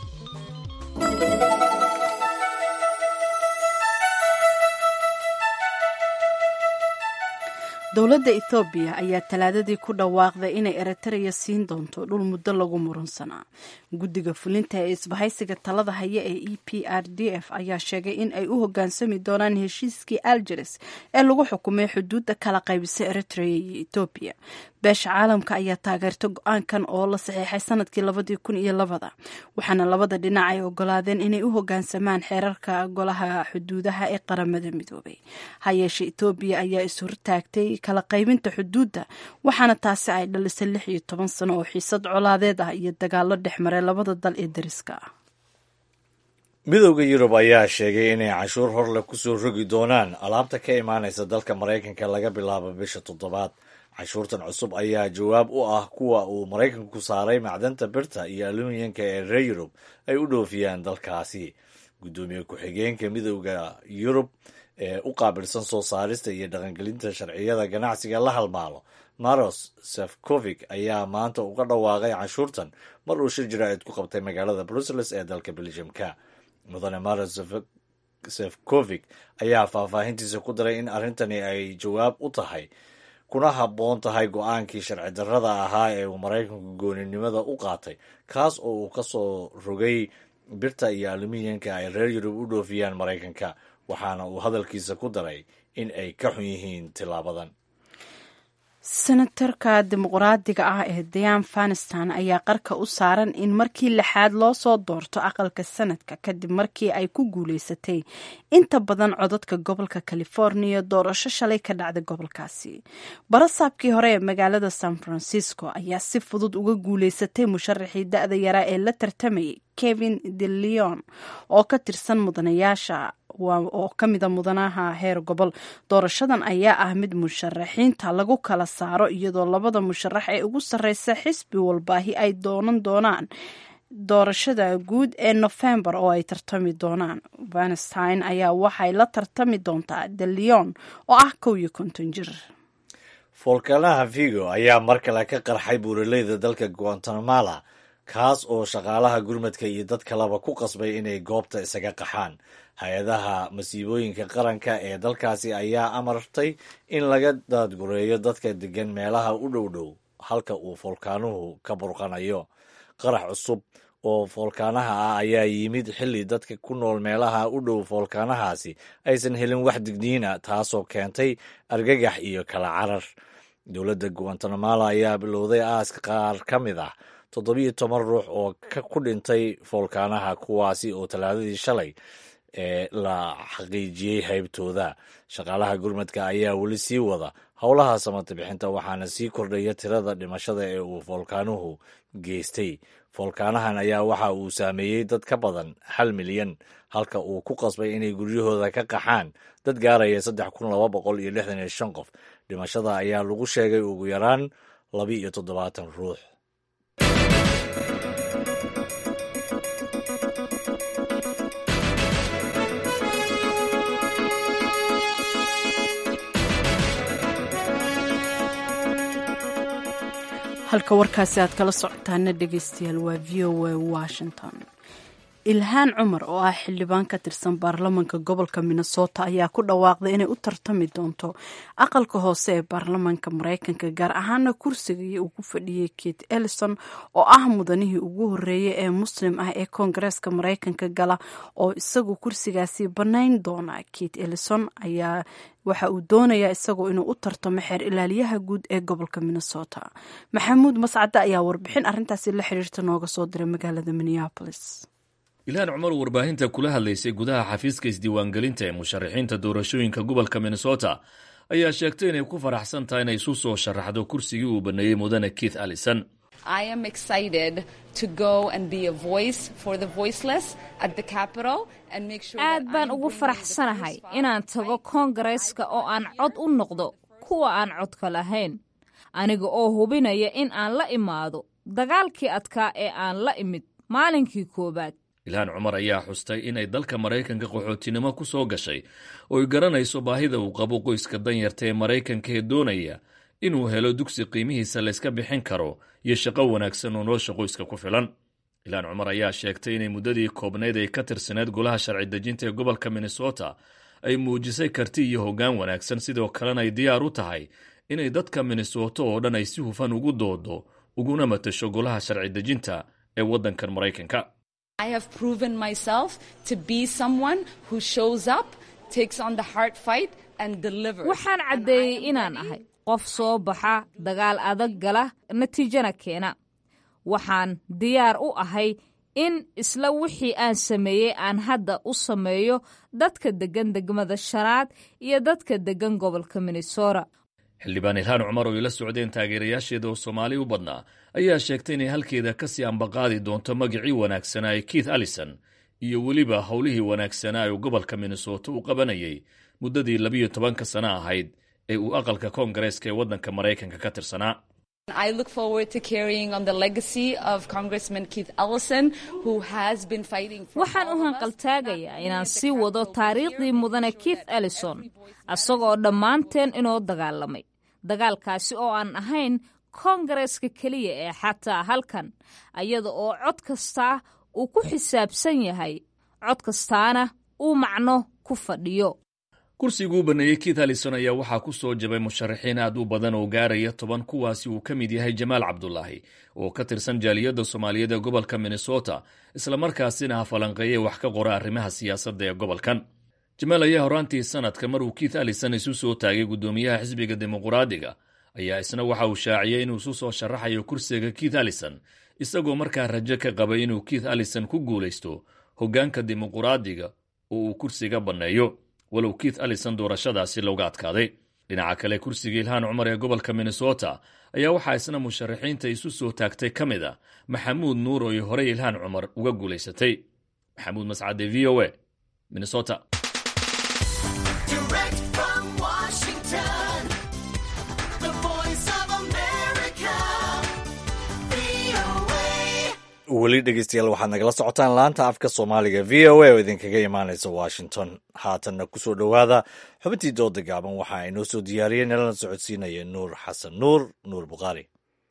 dowladda ethoobiya ayaa talaadadii ku dhawaaqday inay eritreya siin doonto dhul muddo lagu murunsanaa guddiga fulinta ee isbahaysiga talada haya ee e p r d f ayaa sheegay in ay u hogaansami doonaan heshiiskii algeres ee lagu xukumay xuduudda kala qaybisa eritrea iyo ethoobiya beesha caalamka ayaa taageertay go-aankan oo la saxiixay sanadkii labadii kun iyo labada waxaana labada dhinac ay ogolaadeen inay u hogaansamaan xeerarka golaha xuduudaha ee qaramada midoobay hayeeshe etoobiya ayaa ishortaagtay kala qaybinta xuduudda waxaana taasi ay dhalisay lix iyo toban sano oo xiisad colaadeed ah iyo dagaalo dhex maray labada dal ee dariska ah midowda yurub ayaa sheegay inay cashuur horleh kusoo rogi doonaan alaabta ka imaanaysa dalka maraykanka laga bilaabo bisha toddobaad cashuurtan cusub ayaa jawaab u ah kuwa uu maraykanku saaray macdanta birta iyo aluminyanka ee reer yurub ay u dhoofiyaan dalkaasi guddoomiye ku-xigeenka midowda yurub ee u qaabilsan soo saarista iyo dhaqangelinta sharciyada ganacsiga la halmaalo maros sefcovic ayaa maanta uga dhawaaqay cashuurtan mar uu shir jaraa'id ku qabtay magaalada brussels ee dalka belgiumka mudane maros sefcovic ayaa faahfaahintiisa ku daray in arrintani ay jawaab u tahay kuna habboon tahay go-aankii sharci darrada ahaa ee uu maraykanku gooninimada u qaatay kaas oo uu ka soo rogay birta iyo aluminyanka ay reer yurub u dhoofiyaan maraykanka waxaana uu hadalkiisa ku daray in ay ka xun yihiin tilaabadan senatarka dimuqraadiga ah ee dayan fanistan ayaa qarka u saaran in markii lixaad loo soo doorto aqalka sanadka kadib markii ay ku guuleysatay inta badan codadka gobolka california doorasho shalay ka dhacday gobolkaasi barasaabkii hore ee magaalada san francisco ayaa si fudud uga guuleysatay musharaxii da-da yaraa ee la tartamayay kevin de leon oo ka tirsan mudanayaasha oo ka mida mudanaha heer gobol doorashadan ayaa ah mid musharaxiinta lagu kala saaro iyadoo labada musharax ee ugu sarreysa xisbi walbaahi ay doonan doonaan doorashada guud ee nofembar oo ay tartami doonaan vanstein ayaa waxay la tartami doontaa de leon oo ah kow iyo konton jir foolkanaha vigo ayaa mar kale ka qarxay buuraleyda dalka guatemala kaas oo shaqaalaha gurmadka iyo dad kaleba ku qasbay inay goobta isaga qaxaan hay-adaha masiibooyinka qaranka ee dalkaasi ayaa amartay in laga daadgureeyo dadka degan meelaha u dhow dhow halka uu foolkaanuhu ka burqanayo qarax cusub oo foolkaanaha ah ayaa yimid xilli dadka ku nool meelaha u dhow foolkaanahaasi aysan helin wax digniina taasoo keentay argagax iyo kala carar dowladda guatemala ayaa bilowday aaska qaar ka mid ah toddobiyo toban ruux oo ku dhintay foolkaanaha kuwaasi oo talaadadii shalay ee la xaqiijiyey haybtooda shaqaalaha gurmadka ayaa weli sii wada howlaha samata bixinta waxaana sii kordhaya tirada dhimashada ee uu foolkaanuhu geystay foolkaanahan ayaa waxa uu saameeyey dad ka badan hal milyan halka uu ku qasbay inay guryahooda ka qaxaan dad gaaraya saddex kun laba boqol iyo lixdan iyo shan qof dhimashada ayaa lagu sheegay ugu yaraan laba iyo toddobaatan ruux halka warkaasi aad kala socotaana dhegeystayaal waa v o a washington ilhaan cumar oo ah xildhibaan ka tirsan baarlamanka gobolka minnesota ayaa ku dhawaaqday inay u tartami doonto aqalka hoose ee baarlamanka mareykanka gaar ahaana kursigai uu ku fadhiyey kate ellison oo ah mudanihii ugu horeeyay ee muslim ah ee koongareeska mareykanka gala oo isagu kursigaasi bannayn doona kate ellison ayaa waxa uu doonayaa isagoo inuu u tartamo xeer ilaaliyaha guud ee gobolka minnesota maxamuud mascade ayaa warbixin arintaasi la xiriirta nooga soo diray magaalada minneapolis ilhaan cumar oo warbaahinta kula hadlaysay gudaha xafiiska isdiiwaangelinta ee musharaxiinta doorashooyinka gobolka minnesota ayaa sheegtay inay ku faraxsan tahay inay isu soo sharaxdo kursigii uu baneeyey mudane keith allison aad baan ugu faraxsanahay inaan tago koongareeska oo aan cod u noqdo kuwa aan codka lahayn aniga oo hubinaya in aan la imaado dagaalkii adkaa ee aan la imid maalinkii koowaad ilhaan cumar ayaa xustay inay dalka maraykanka qaxootinimo ku soo gashay oo ay garanayso baahida uu qabo qoyska danyarta ee maraykanka ee doonaya inuu helo dugsi qiimihiisa layska bixin karo iyo shaqo wanaagsan oo nolosha qoyska ku filan ilhaan cumar ayaa sheegtay inay muddadii koobnayd ay ka tirsaneed golaha sharci dejinta ee gobolka minnesota ay muujisay karti iyo hoggaan wanaagsan sidoo kalena ay diyaar u tahay inay dadka minnesota oo dhan ay si hufan ugu doodo uguna matasho golaha sharci dejinta ee waddankan maraykanka waxaan caddeeyey inaan ahay qof soo baxa dagaal adag gala natiijana keena waxaan diyaar u ahay in isla wixii aan sameeyey aan hadda u sameeyo dadka deggan degmada shanaad iyo dadka deggan gobolka minnesota xildhibaan ilhaan cumar oo ay la socdeen taageerayaasheeda oo soomaali u badnaa ayaa sheegtay inay halkeeda kasii ambaqaadi doonto magacii wanaagsanaa ee keith allison iyo weliba howlihii wanaagsanaa ee gobolka minnesota u qabanayay muddadii labiyo tobanka sano ahayd ee uu aqalka koongareeska ee waddanka maraykanka ka tirsanaa waxaan u hanqaltaagayaa inaan sii wado taariikhdii mudane keith ellison isagoo dhammaanteen inoo dagaalamay dagaalkaasi oo aan ahayn koongareeska keliya ee xataa halkan iyada oo cod kastaa uu ku xisaabsan yahay cod kastaana uu macno ku fadhiyo kursiguu baneeyey keith allison ayaa waxaa ku soo jabay musharaxiin aad u badan oo gaaraya toban kuwaasi uu ka mid yahay jamaal cabdulaahi oo ka tirsan jaaliyadda soomaaliyeed ee gobolka minnesota islamarkaasina ha falanqeeyey wax ka qora arrimaha siyaasadda ee gobolkan jamaal ayaa horaantii sanadka maruu keith allison isu soo taagay guddoomiyaha xisbiga dimuquraadiga ayaa isna waxa uu shaaciyey inuu isu soo sharaxayo kursiga keith allison isagoo markaa rajo ka qabay inuu keith allison ku guulaysto hoggaanka dimuquraadiga oo uu kursiga banneeyo walow keith allison doorashadaasi looga adkaaday dhinaca kale kursiga ilhaan cumar ee gobolka minnesota ayaa waxaa isna musharaxiinta isu soo taagtay ka mid a maxamuud nuur oo ay horey ilhaan cumar uga guulaysatay maxamuud mascade v o a minnesota weli dhegeystayaal waxaad nagala socotaan laanta afka soomaaliga v o a oo idinkaga imaanaysa washington haatanna kusoo dhowaada xubintii dooda gaaban waxa inoo soo diyaariyey nalana socodsiinaya nuur xasan nuur nuur bukhaari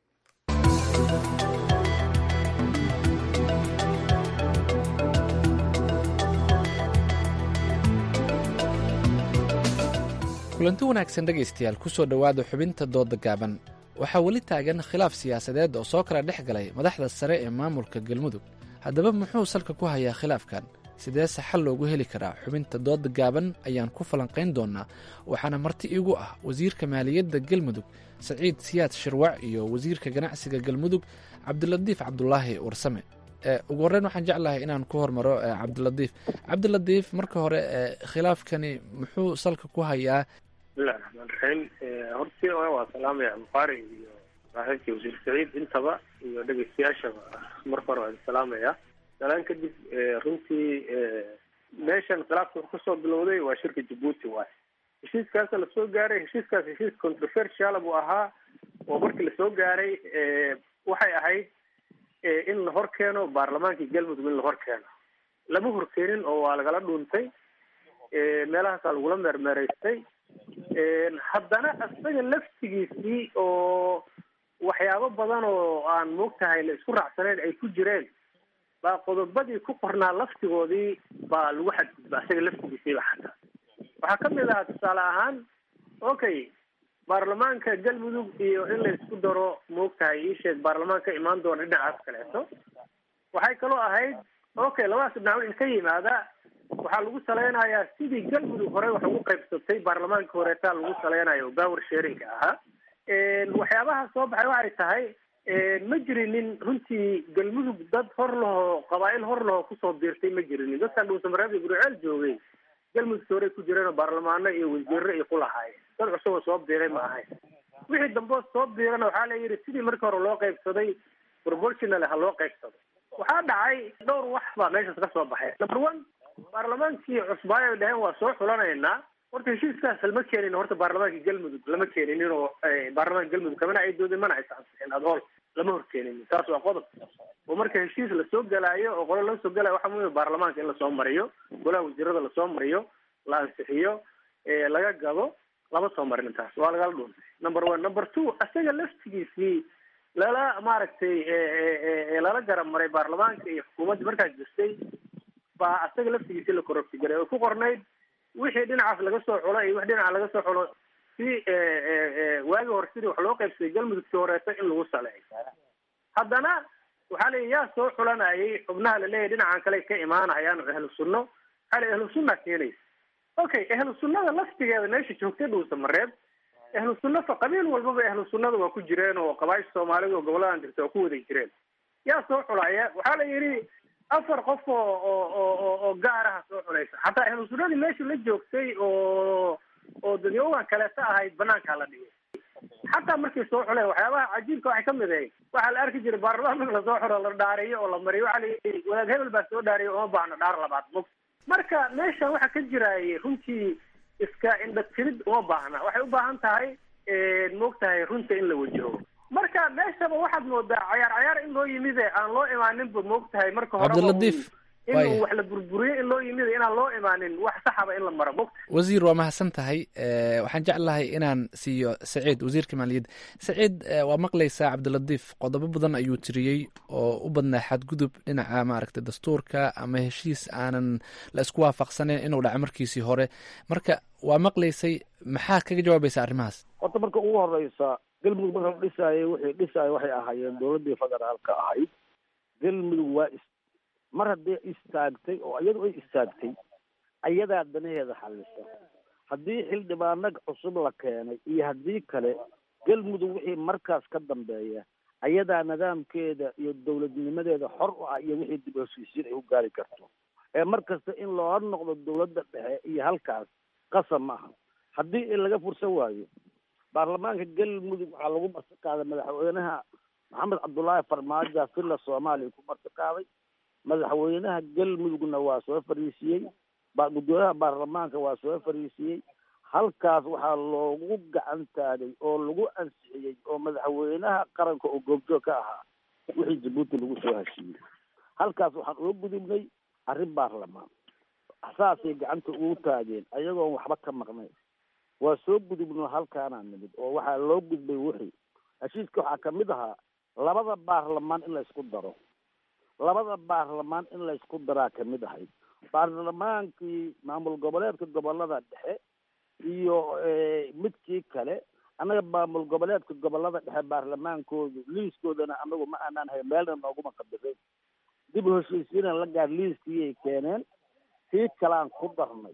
kulanti wanaagsan dhegaystayaal kusoo dhowaada xubinta dooda gaaban waxaa weli taagan khilaaf siyaasadeed oo soo kala dhex galay madaxda sare ee maamulka galmudug haddaba muxuu salka ku hayaa khilaafkan sideese xal loogu heli karaa xubinta dooda gaaban ayaan ku falanqayn doonaa waxaana marti iigu ah wasiirka maaliyadda galmudug saciid siyaad shirwac iyo wasiirka ganacsiga galmudug cabdilatiif cabdulaahi warsame ugu horreyn waxaan jeclahay inaan ku hormaro cabdilatiif cabdilatiif marka hore khilaafkani muxuu salka ku hayaa bismillahi raxmaan raxiim hortii waa salaamaya bukhaari iyo saaxiibkii wasiir saciid intaba iyo dhegeystayaashaba marka hore waan salaamaya salaan kadib runtii meeshan khilaafka wuxuu kasoo bilowday waa shirka jabuuti waay heshiiskaasa lasoo gaaray heshiiskaas heshiis controversial buu ahaa oo markii lasoo gaaray waxay ahayd in la hor keeno baarlamaankii galmudug in la hor keeno lama horkeenin oo waa lagala dhuuntay meelahaasaa lagula meermeeraystay haddana isaga laftigiisii oo waxyaabo badan oo aan moogtahay la isku raacsanayn ay ku jireen baa qodobadii ku qornaa laftigoodii baa lagu xadgudba isaga laftigiisiiba xataa waxaa kamid ahaa tusaale ahaan okay baarlamaanka galmudug iyo in la isku daro moogtahay iisheeg baarlamaan ka imaan doona dhinacaas kaleeto waxay kaloo ahayd okay labadaas dhinac in ka yimaada waxaa lagu saleynayaa sidii galmudug hore wax ugu qaybsatay baarlamaanka horeetaa lagu saleynayo oo power sharinka ahaa waxyaabaha soo baxay waxay tahay ma jirinin runtii galmudug dad hor lahoo qabaa'il hor lahoo kusoo biirtay ma jirinin dadkan dhuusamareeb iyo guriceel joogay galmudug hore ku jireen oo baarlamaano iyo wasiiro ay ku lahaayeen dad cusuboo soo biiray ma ahayn wixii dambe soo biirana waxaa la yidhi sidii markii hore loo qaybsaday proportional ha loo qaybsado waxaa dhacay dhowr wax baa meeshaas ka soo baxay number one baarlamaankii cusbaayo ay dhaheen waa soo xulanaynaa horta heshiiskaas lama keenin horta baarlamaanka galmudug lama keeninin oo baarlamaanka galmudug kamana ay doodeen mana aysa ansixin adhool lama horkeeninin taas waa qodob oo marka heshiis lasoo galaayo oo qolo laga soo galayo waxaa muhim baarlamaanka in lasoo mariyo golaha wasiirada lasoo mariyo la ansixiyo laga gado lama soo marin intaas waa lagala dhuuntay number one number two isaga laftigiisii lala maaragtay lala garab maray baarlamaanka iyo xukuumadda markaas jirtay baa isaga laftigiisii la kororti garay oo ku qornayd wixii dhinacaas laga soo xulo iyo wix dhinaca laga soo xulo si waagi hore sidii wax loo qaybsaday galmudugtii horeeto in lagu saleeyo haddana waxaa la yaa soo xulanayay xubnaha laleeyahay dhinacan kale ka imaanayaan oo ahlu sunno waxaa la ahlu sunna keenaysa okay ahlu sunnada laftigeeda meesha joogtay dhuusa mareeb ahlu sunna fa qabiil walbaba ahlu sunnada waa ku jireen oo qabaasha soomaalida oo goboladan jirta waa ku waday jireen yaa soo xulaya waxaa la yidhi afar qof oo oo oo oo gaar aha soo xulaysa xataa ahlu sunnadii meesha la joogtay oo oo dadyogan kaleeta ahayd banaankaa la dhigay xataa markay soo xuleen waxyaabaha cajiibka waxay kamid ahayd waxaa la arki jiray baarlamaan marka lasoo xulo la dhaariyo oo la mariyo waxaa la yidhi wadaad hebel baa soo dhaariyo uma baahno dhaar labaad mog marka meeshan waxaa ka jiraayay runtii iska indhatirid uma baahna waxay u baahan tahay moogtahay runta in la wajaho marka meeshaba waxaad moodaa cayaar cayaar in loo yimid aan loo imaaninba moogtahay marka horeba cabdilatiif in wax la burburiyo in loo yimid inaan loo imaanin wax saxaba in la maro mogta wasiir waa mahadsan tahay waxaan jeclahay inaan siiyo saciid wasiirka maaliyadda saciid waa maqlaysaa cabdilatiif qodobo badan ayuu tiriyey oo u badnaa xadgudub dhinaca maaragtay dastuurka ama heshiis aanan la isku waafaqsaneyn inuu dhaco markiisii hore marka waa maqlaysay maxaa kaga jawaabaysa arrimahaas horta marka ugu horeysa galmudug marka la dhisaayay wixii dhisaaya waxay ahaayeen dowladdii federaalka ahayd galmudug waa mar hadday istaagtay oo iyadu ay istaagtay ayadaa danaheeda xallisa haddii xildhibaano cusub la keenay iyo haddii kale galmudug wixii markaas ka dambeeya ayadaa nidaamkeeda iyo dowladnimadeeda xor u ah iyo wixii dib heshiisiin ay u gaari karto ee mar kasta in loola noqdo dowladda dhexe iyo halkaas qasab ma aha haddii in laga fursan waayo baarlamaanka galmudug waxaa lagu marti qaaday madaxweynaha maxamed cabdullaahi farmaajo villa soomaaliya ku marti qaaday madaxweynaha galmudugna waa soo fariisiyey gudoomiyaha baarlamaanka waa soo fariisiyey halkaas waxaa loogu gacan taagay oo lagu ansixiyey oo madaxweynaha qaranka oo goobjoog ka ahaa wixii jabuuti lagu soo heshiiyey halkaas waxaan uga gudubnay arrin baarlamaan saasay gacanta ugu taageen ayagoon waxba ka maqnayn waa soo gudubno halkaanaa nimid oo waxaa loo gudbay wixii heshiiska waxaa kamid ahaa labada baarlamaan in la isku daro labada baarlamaan in la isku daraa kamid ahayd baarlamaankii maamul goboleedka gobolada dhexe iyo midkii kale annaga maamul goboleedka gobolada dhexe baarlamaankoodu liiskoodana anagu ma aanaan hay meelna nooguma qabisayn dib u heshiisiina la gaar liiskiiyay keeneen tii kalaan ku darnay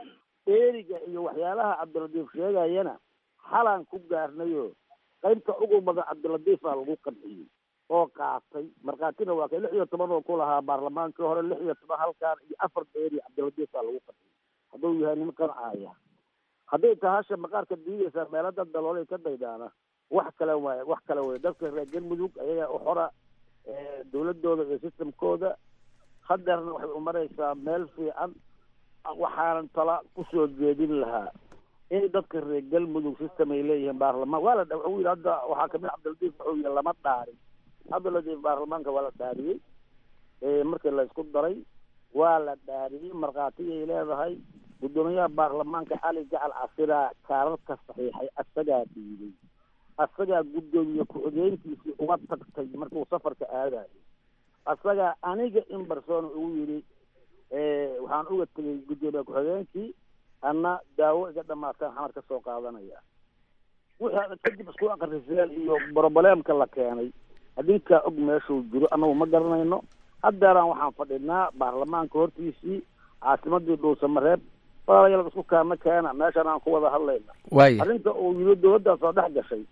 eeriga iyo waxyaalaha cabdilatiif sheegayana xalaan ku gaarnayo qaybta ugu badan cabdilatiifaa lagu qanciyey oo qaatay markhaatina waa kay lix iyo toban oo ku lahaa baarlamaankii hore lix iyo toban halkaan iyo afar beeri cabdilatiifaa lagu qanciyey hadduu yahay nin qancaya hadday tahasha maqaarka diidaysaa meelo dad daloolay ka daydaana wax kale waay wax kale way dadka reer galmudug ayagaa u xora dowladooda iyo systemkooda hadeerna waxay u maraysaa meel fiican waxaanan tala kusoo jeedin lahaa in dadka reer galmudug system ay leeyihiin baarlamaan waa la wuxuu yidhi hadda waxaa kamid cabdilatiif wuxuu yidhi lama dhaarin cabdilatiif baarlamaanka waa la dhaariyey markii la isku daray waa la dhaariyey markhaatiyay leedahay guddoomiyaha baarlamaanka cali gacal casiraa kaararka saxiixay asagaa dhiibay asagaa guddoomiye ku-xigeenkiisii uga tagtay markuu safarka aadayo asagaa aniga in barsoona ugu yidhi waxaan uga tegay guddoomiye ku-xigeenkii anna daawo iga dhamaataan xamar ka soo qaadanaya wixii kadib isku akriseen iyo broblem-ka la keenay adinkaa og meeshuu jiro annagu ma garanayno haddeeraan waxaan fadhinaa baarlamaanka hortiisii caasimadii dhuusamareeb walaalayaal isku kaana keena meeshaan aan ku wada hadlayna waaya arrinta uu yiri dowladdaa soo dhex gashay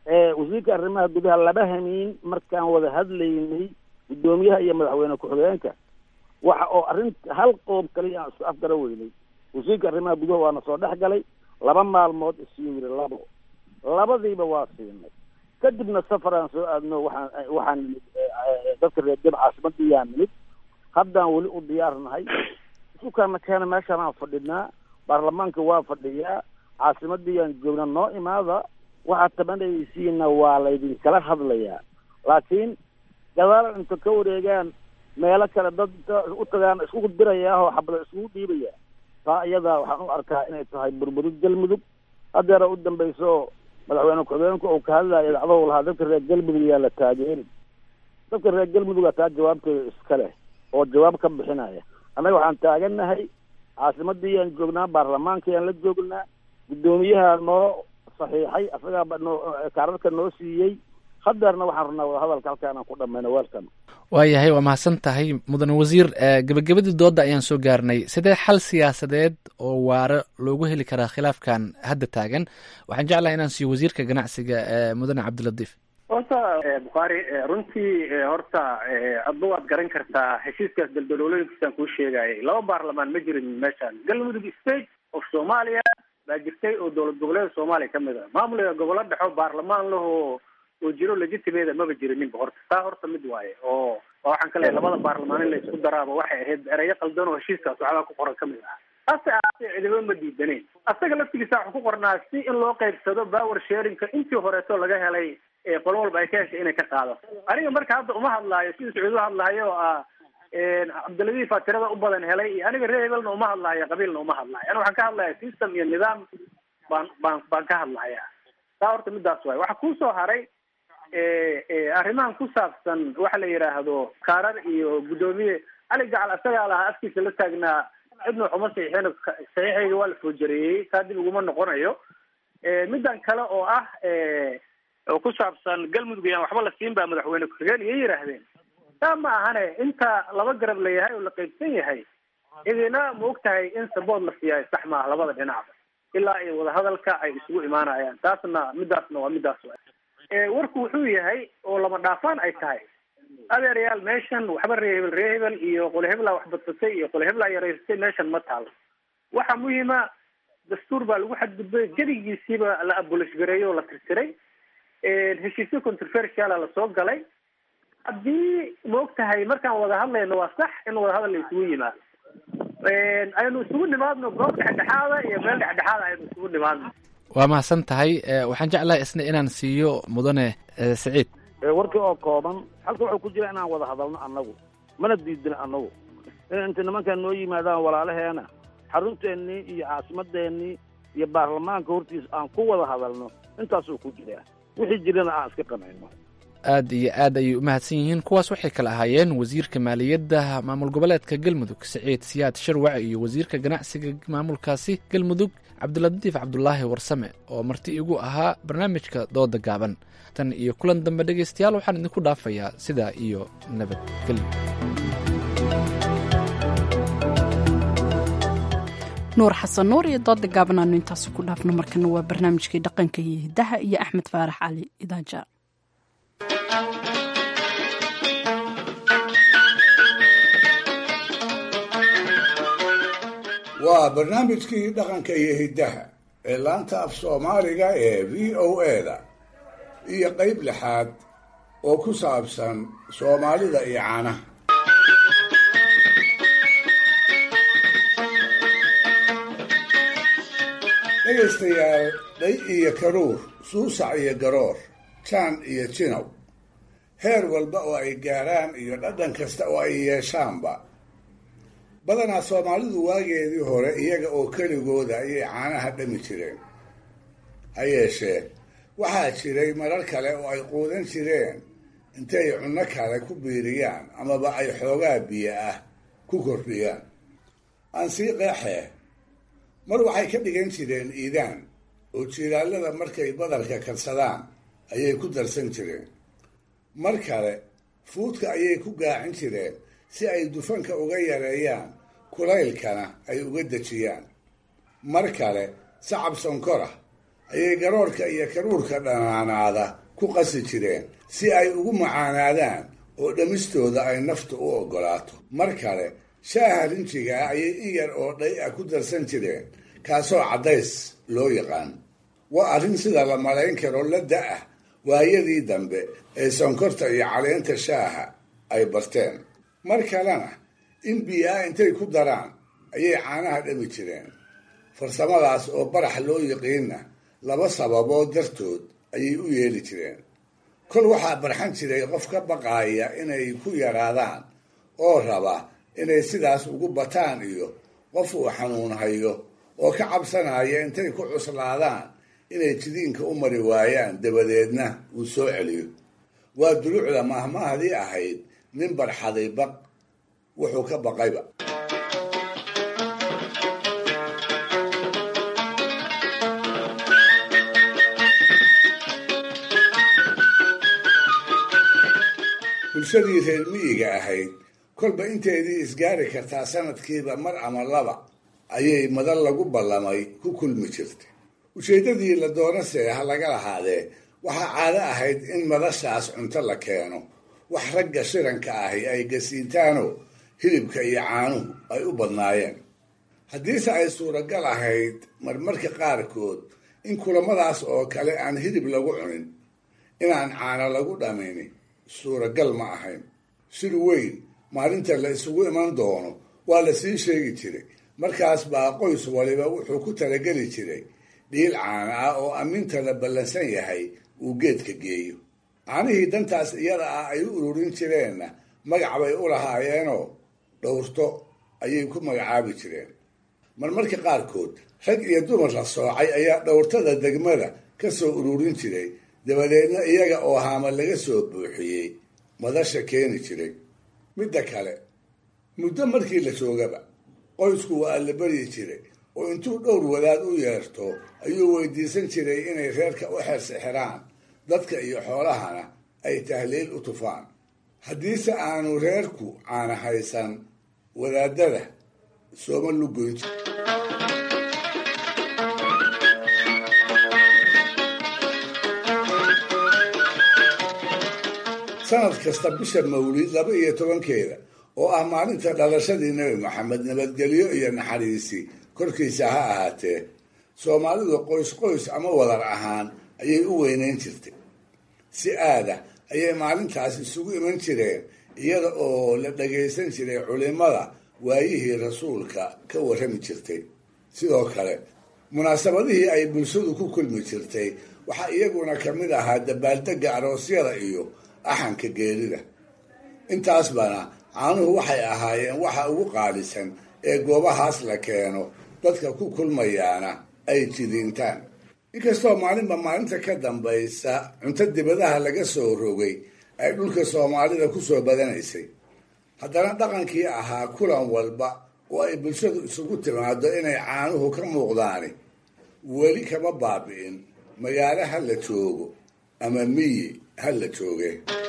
wasiirka arrimaha gudaha laba hamiin markaan wada hadlaynay guddoomiyaha iyo madaxweyne ku-xigeenka waxa oo arrin hal qoob kaliya aan isku afgara weynay wasiirka arrimaha gudaha waana soo dhex galay laba maalmood isiyo yiri labo labadiiba waa siinay kadibna safaraan soo aadno waxaan waxaan nimid dadka reer deb caasimadii yaa nimid haddaan weli u diyaarnahay isukaana keena meeshaan aan fadhinaa baarlamaanka waa fadhiyaa caasimadii yaan joognaa noo imaada waxaad tabanaysiina waa laydinkala hadlayaa laakiin gadaal inta ka wareegaan meelo kale dad u tagaan iskugu dirayaa oo xabada iskugu dhiibaya taa iyadaa waxaan u arkaa inay tahay burburid galmudug haddeera u dambayso madaxweyne ku-xigeenku uu ka hadlaya idacdahu lahaa dadka reer galmudug yaa la taageeri dadka reer galmuduga taa jawaabteeda iska leh oo jawaab ka bixinaya annaga waxaan taagannahay caasimadii yaan joognaa baarlamaanka yaan la joognaa guddoomiyaha noo saxiixay asagaaba noo kaararka noo siiyey hadeerna waxaan rabnaa wadahadalka halkaanaan ku dhamayno weelkan waayahay waa mahadsan tahay mudane wasiir gebagabadii doodda ayaan soo gaarnay sidee xal siyaasadeed oo waaro loogu heli karaa khilaafkan hadda taagan waxaan jeclahay inaan siiyo wasiirka ganacsiga mudane cabdilatiif horta bukhaari runtii horta adba waad garan kartaa heshiiskaas daldaloolooyinkiisaan kuu sheegayay laba baarlamaan ma jirin meeshaan galmudug state of soomaaliya baa jirtay oo dowlad goboleeda soomaaliya ka mid a maamulka gobollo dhexo baarlamaan lahoo oo jiro legitimeeda maba jirininba horta taa horta mid waaye oo waxaan ka leeyahay labada baarlamaan in la isku daraaba waxay ahayd ereyo qaldan oo heshiiskaas waxbaa ku qoran ka mid ah hase ahaatee cidiba ma diidaneyn asaga laftigiisa waxaa ku qornaa si in loo qaybsado power sharingka intii horeeto laga helay qolo walba ay ka heshay inay ka qaadato aniga marka hadda uma hadlaayo sidii sacuud u hadlaayo oo ah cabdiladiif aa tirada u badan helay iyo aniga reer hebelna uma hadlaayo qabiilna uma hadlaayo ana waxaan ka hadlaya system iyo nidaam baan baan baan ka hadlaya taa horta midaas waay waxaa kusoo haray arrimahan ku saabsan waxa la yidhaahdo kaarar iyo guddoomiye cali gacal asagaa lahaa afkiisa la taagnaa cidna waxuma saxiixin saxiixayga waa la foojareeyey taa dib uguma noqonayo middan kale oo ah oo ku saabsan galmudug yaan waxba la siin baa madaxweyne ku-xigeen iyo yidhaahdeen taa ma ahane inta laba garab la yahay oo la qaybsan yahay idina ma og tahay in sabood la siiyayo sax maaha labada dhinacba ilaa iyo wadahadalka ay isugu imaanayaan taasna midaasna waa midaas warku wuxuu yahay oo lama dhaafaan ay tahay adeerayaal meeshan waxba ree hebel ree hebel iyo qole hebelaa wax badsatay iyo qole hebelaa yaraysatay meeshan ma taalo waxa muhiima dastuur baa lagu xadgudbay gedigiisiiba la abolish gareeyo oo la tirtiray heshiisyo controversiala lasoo galay haddii ma og tahay markaan wada hadlayno waa sax in wadahadal la isugu yimaado aynu isugu nimaadno goob dhexdhexaada iyo meel dhexdhexaada aynu isugu nimaadno waa mahadsan tahay waxaan jeclahay isna inaan siiyo mudane saciid warkii oo kooban halka wuxuu ku jira inaan wada hadalno annagu mana diidin annagu in inta nimankan noo yimaadaan walaalaheena xarunteennii iyo caasimadeennii iyo baarlamaanka hortiisa aan ku wada hadalno intaasuu ku jiraa wixii jirana aan iska qamayno aad iyo aad ayay u mahadsan yihiin kuwaas waxay kala ahaayeen wasiirka maaliyadda maamul goboleedka galmudug saciid siyaad sharwac iyo wasiirka ganacsiga maamulkaasi galmudug cabdilatiif cabdulaahi warsame oo marti igu ahaa barnaamijka dooda gaaban tan iyo kulan dambe dhegaystayaal waxaan idinku dhaafayaa sidaa iyo nabadgelyo nuur xasan nuur iyo dooda gaaban aanu intaasi ku dhaafno markana waa barnaamijkii dhaqanka iyo hidaha iyo axmed faarax cali idaaja waa barnaamijkii dhaqanka iyo hiddaha ee laanta af soomaaliga ee v o eda iyo qayb lixaad oo ku saabsan soomaalida iyo caanaha dhegaystayaal dhay iyo karuur suusac iyo garoor jaan iyo jinow heer walba oo ay gaaraan iyo dhadhan kasta oo ay yeeshaanba badanaa soomaalidu waageedii hore iyaga oo keligooda ayay caanaha dhami jireen ha yeeshee waxaa jiray marar kale oo ay quudan jireen intay cunno kale ku biiriyaan amaba ay xoogaa biyo ah ku kordhiyaan aan sii qeexee mar waxay ka dhigan jireen iidaan oo jiilaalada markay badarka karsadaan ayay ku darsan jireen mar kale fuudka ayay ku gaacin jireen si ay dufanka uga yareeyaan kulaylkana ay uga dejiyaan mar kale sacab sonkora ayay garoorka iyo karuurka dhanaanaada ku qasi jireen si ay ugu macaanaadaan oo dhammistooda ay naftu u oggolaato mar kale shaaha rinjigaa ayay in yar oo dhay ah ku darsan jireen kaasoo caddays loo yaqaan waa arrin sida la malayn karo la da-ah waayadii dambe ee sonkorta iyo caleenta shaaha ay barteen mar kalena in biyaa intay ku daraan ayay caanaha dhami jireen farsamadaas oo barax loo yiqiinna laba sababood dartood ayay u yeeli jireen kol waxaa barxan jiray qof ka baqaaya inay ku yaraadaan oo raba inay sidaas ugu bataan iyo qof uu xanuun hayo oo ka cabsanaya intay ku cuslaadaan inay jidiinka u mari waayaan dabadeedna uu soo celiyo waa duluucda mahmahdii ahayd nin barxaday baq wuxuu ka baqayba bulshadii reer miyiga ahayd kolba inteedii isgaari kartaa sanadkiiba mar ama laba ayay madal lagu ballamay ku kulmi jirtay ujeeddadii la doonase ha laga lahaadee waxaa caado ahayd in madashaas cunto la keeno wax ragga shiranka ahi ay gasiintaanoo hilibka iyo caanuhu ay u badnaayeen haddiise ay suuragal ahayd marmarka qaarkood in kulamadaas oo kale aan hilib lagu cunin inaan caano lagu dhamayni suuragal ma ahayn shir weyn maalinta la isugu iman doono waa la sii sheegi jiray markaas baa qoys waliba wuxuu ku talageli jiray dhiil caana ah oo amminta la ballansan yahay uu geedka geeyo caanihii dantaas iyada ah ay u ururin jireenna magac bay u lahaayeenoo dhowrto ayay ku magacaabi jireen marmarka qaarkood rag iyo dumar la soocay ayaa dhowrtada degmada ka soo ururin jiray dabadeedna iyaga oo haama laga soo buuxiyey madasha keeni jiray midda kale muddo markii la joogaba qoysku waa la baryi jiray oo intuu dhowr wadaad u yeerto ayuu weydiisan jiray inay reerka u xersixiraan dadka iyo xoolahana ay tahliil u tufaan haddiise aanu reerku caana haysan wadaadada sooma lugoyn jir sanad kasta bisha mawlid laba iyo tobankeeda oo ah maalinta dhalashadii nebi maxamed nabadgelyo iyo naxariisi korkiisa ha ahaatee soomaalidu qoys qoys ama wadar ahaan ayay u weyneyn jirtay si aada ayay maalintaas isugu iman jireen iyada oo la dhagaysan jiray culimada waayihii rasuulka ka warrami jirtay sidoo kale munaasabadihii ay bulshadu ku kulmi jirtay waxaa iyaguna ka mid ahaa dabaaldegga aroosyada iyo axanka geerida intaasbana caanuhu waxay ahaayeen waxa ugu qaalisan ee goobahaas la keeno dadka ku kulmayaana ay jidiintaan inkastoo maalinba maalinta ka dambaysa cunto dibadaha laga soo rogay ay dhulka soomaalida ku soo badanaysay haddana dhaqankii ahaa kulan walba oo ay bulshadu isugu timaado inay caanuhu ka muuqdaani weli kama baabi'in magaalo ha la joogo ama miyi ha la jooge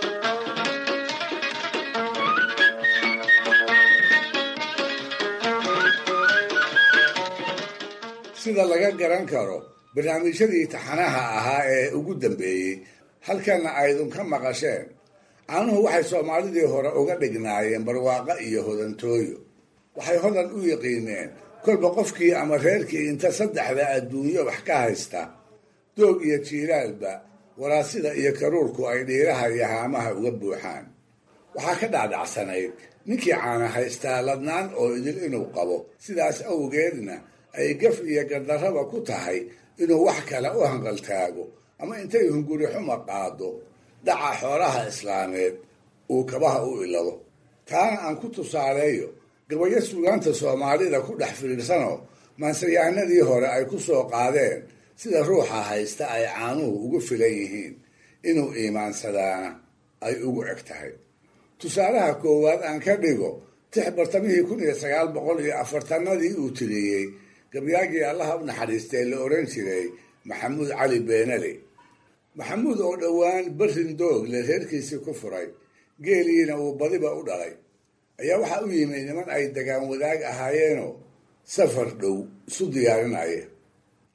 sida laga garan karo barnaamijyadii taxanaha ahaa ee ugu dambeeyey halkana aydun ka maqasheen caanuhu waxay soomaalidii hore uga dhignaayeen barwaaqo iyo hodantooyo waxay hodan u yiqiineen kolba qofkii ama reerkii inta saddexda adduunyo wax ka haysta doog iyo jiilaalba waraasida iyo karuurku ay dhiiraha iyo haamaha uga buuxaan waxaa ka dhacdacsanayd ninkii caana haystaa ladnaan oo idil inuu qabo sidaas awgeedna ay gaf iyo gardarraba ku tahay inuu wax kale u hanqaltaago ama intay hunguri xuma qaado dhaca xoolaha islaameed uu kabaha u ilado taana aan ku tusaaleeyo gabayo suugaanta soomaalida ku dhex fiidhsanoo maansayahanadii hore ay ku soo qaadeen sida ruuxa haysta ay caanuhu ugu filan yihiin inuu iimaansadaana ay ugu eg tahay tusaalaha koowaad aan ka dhigo tix bartamihii kun iyo sagaal boqol iyo afartanadii uu tiriyey gabyaagii allaha u naxariistay la oran jiray maxamuud cali beenale maxamuud oo dhowaan berrin doogle reerkiisii ku furay geeliina uu badiba u dhalay ayaa waxaa u yimi niman ay dagaan wadaag ahaayeenoo safar dhow isu diyaarinaya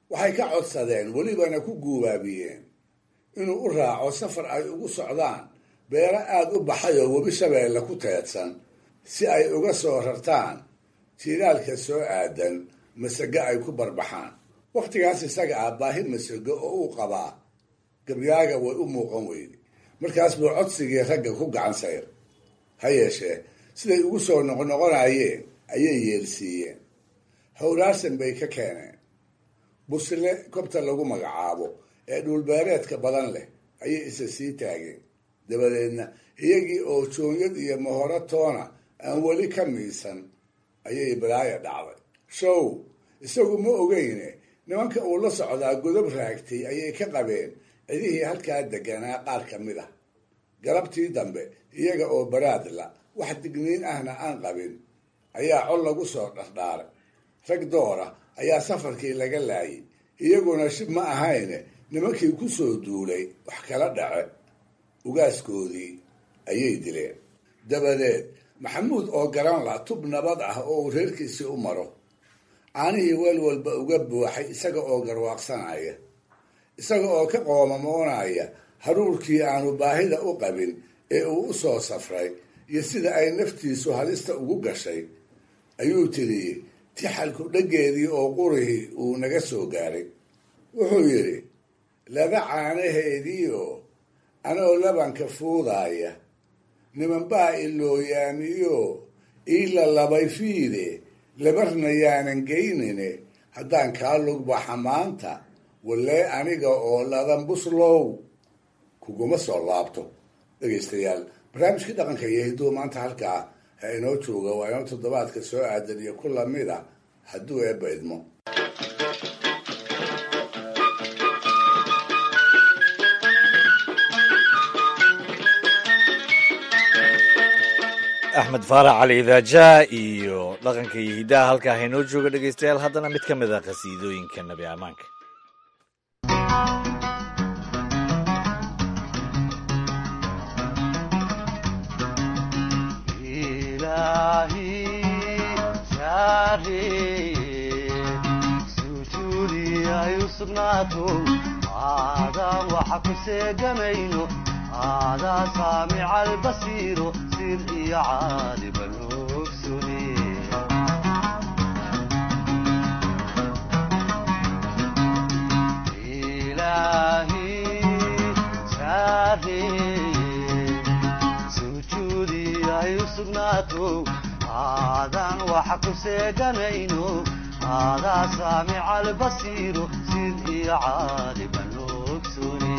waxay ka codsadeen welibana ku guubaabiyeen inuu u raaco safar ay ugu socdaan beero aada u baxay oo webi shabeelle ku teedsan si ay uga soo rartaan jiilaalka soo aadan masago ay ku barbaxaan wakhtigaas isaga ah baahi masago oo uu qabaa gabyaaga way u muuqan weyde markaas buu codsigii ragga ku gacan sayr ha yeeshee siday ugu soo noqnoqonayeen ayay yeelsiiyeen howlaarsan bay ka keeneen busle kobta lagu magacaabo ee dhulbeereedka badan leh ayay isa sii taageen dabadeedna iyagii oo joonyad iyo mahoro toona aan weli ka miisan ayay balaaya dhacday show isagu ma ogeyne nimanka uu la socdaa godob raagtay ayay ka qabeen cidihii halkaa deganaa qaar ka mid ah galabtii dambe iyaga oo baraadla wax digniin ahna aan qabin ayaa cod lagu soo dhardhaaray rag doora ayaa safarkii laga laayay iyaguna shib ma ahayne nimankii ku soo duulay wax kala dhace ugaaskoodii ayay dileen dabadeed maxamuud oo garan la tub nabad ah oo uu reerkiisii u maro caanihii weel walba uga buuxay isaga oo garwaaqsanaya isaga oo ka qoomamoonaya haruurkii aanu baahida u qabin ee uu u soo safray iyo sida ay naftiisu halista ugu gashay ayuu tiriyey tixalku dheggeedii oo qurihii uu naga soo gaaray wuxuu yidhi laba caanaheediioo anoo labanka fuudaaya nimanbaa ilooyaamiyo iila labay fiide labarna yaanan geynine haddaan kaa lugbaxa maanta wallee aniga oo ladan buslow kuguma soo laabto dhegaystayaal barnaamijkii dhaqanka iyo hidduu maanta halkaa ha inoo jooga waa inoo toddobaadka soo aadan iyo ku lamid a hadduu eebba idmo axmed faarax cali idaajaa iyo dhaqanka iyo hiddaha halkaa haynoo jooga dhegaystayaal haddana mid ka mid a qhasiidooyinka nabi ammaanka aadaan waxa ku seegamayno aadaa saamica albasiiro sir iyo caaliban ogsune ilaahi saareye sujuudi ay u sugnaato aadaan waxa ku seeganayno aadaa saamica albasiiro sid iyo caaliban ogsune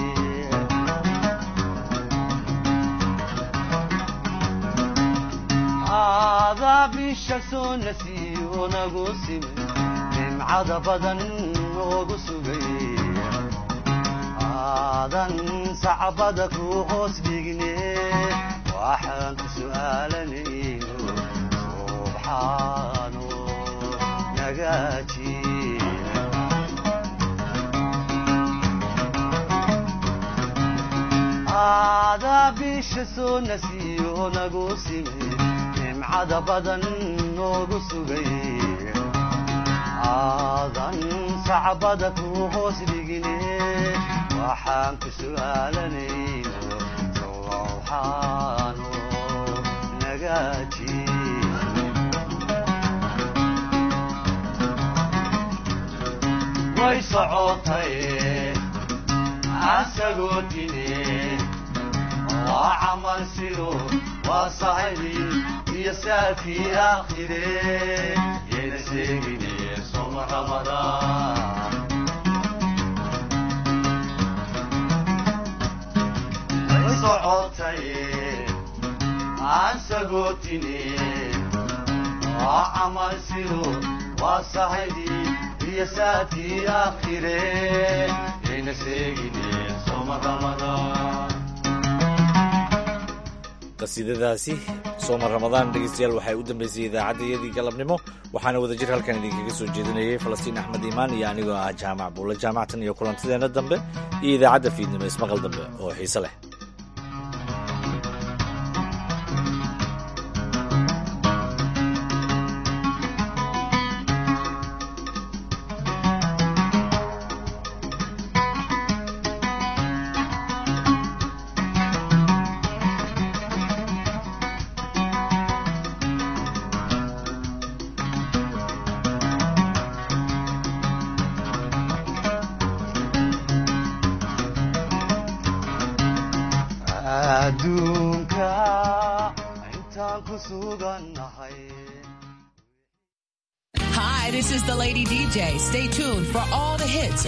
aadaa bisha soo nasiyo nagu simay nimcada badan noogu sugay aadan sacbada ku hoos dhigne waxaan ku su'aalanayno subxaano nagaaji aadaa bisha soo nasiyo nagu simay nimcada badan noogu sugay aadan sacbada ku hoos dhigine waxaan ku su'aalanayno sowxaano nagaaji way socotay asagoo dine waa camal sido waa sahibi iyo saafii aakhire yayna sheegine soma ramadaan way socotay aan sagootine waa camal sido waa sahibi iyo saafii aakhire yayna sheegine soma ramadaan qasiidadaasi sooma ramadaan dhegeystayaal waxay u dambeysay idaacaddayadii galabnimo waxaana wadajir halkan idinkaga soo jeedinayay falastiin axmed iimaan iyo anigoo ah jaamac buulle jaamactan iyo kulantideenna dambe iyo idaacadda fiidnimo ismaqal dambe oo xiise leh adduunka intaan ku sugannahay Hi, this is the Lady DJ. Stay tuned for all the hits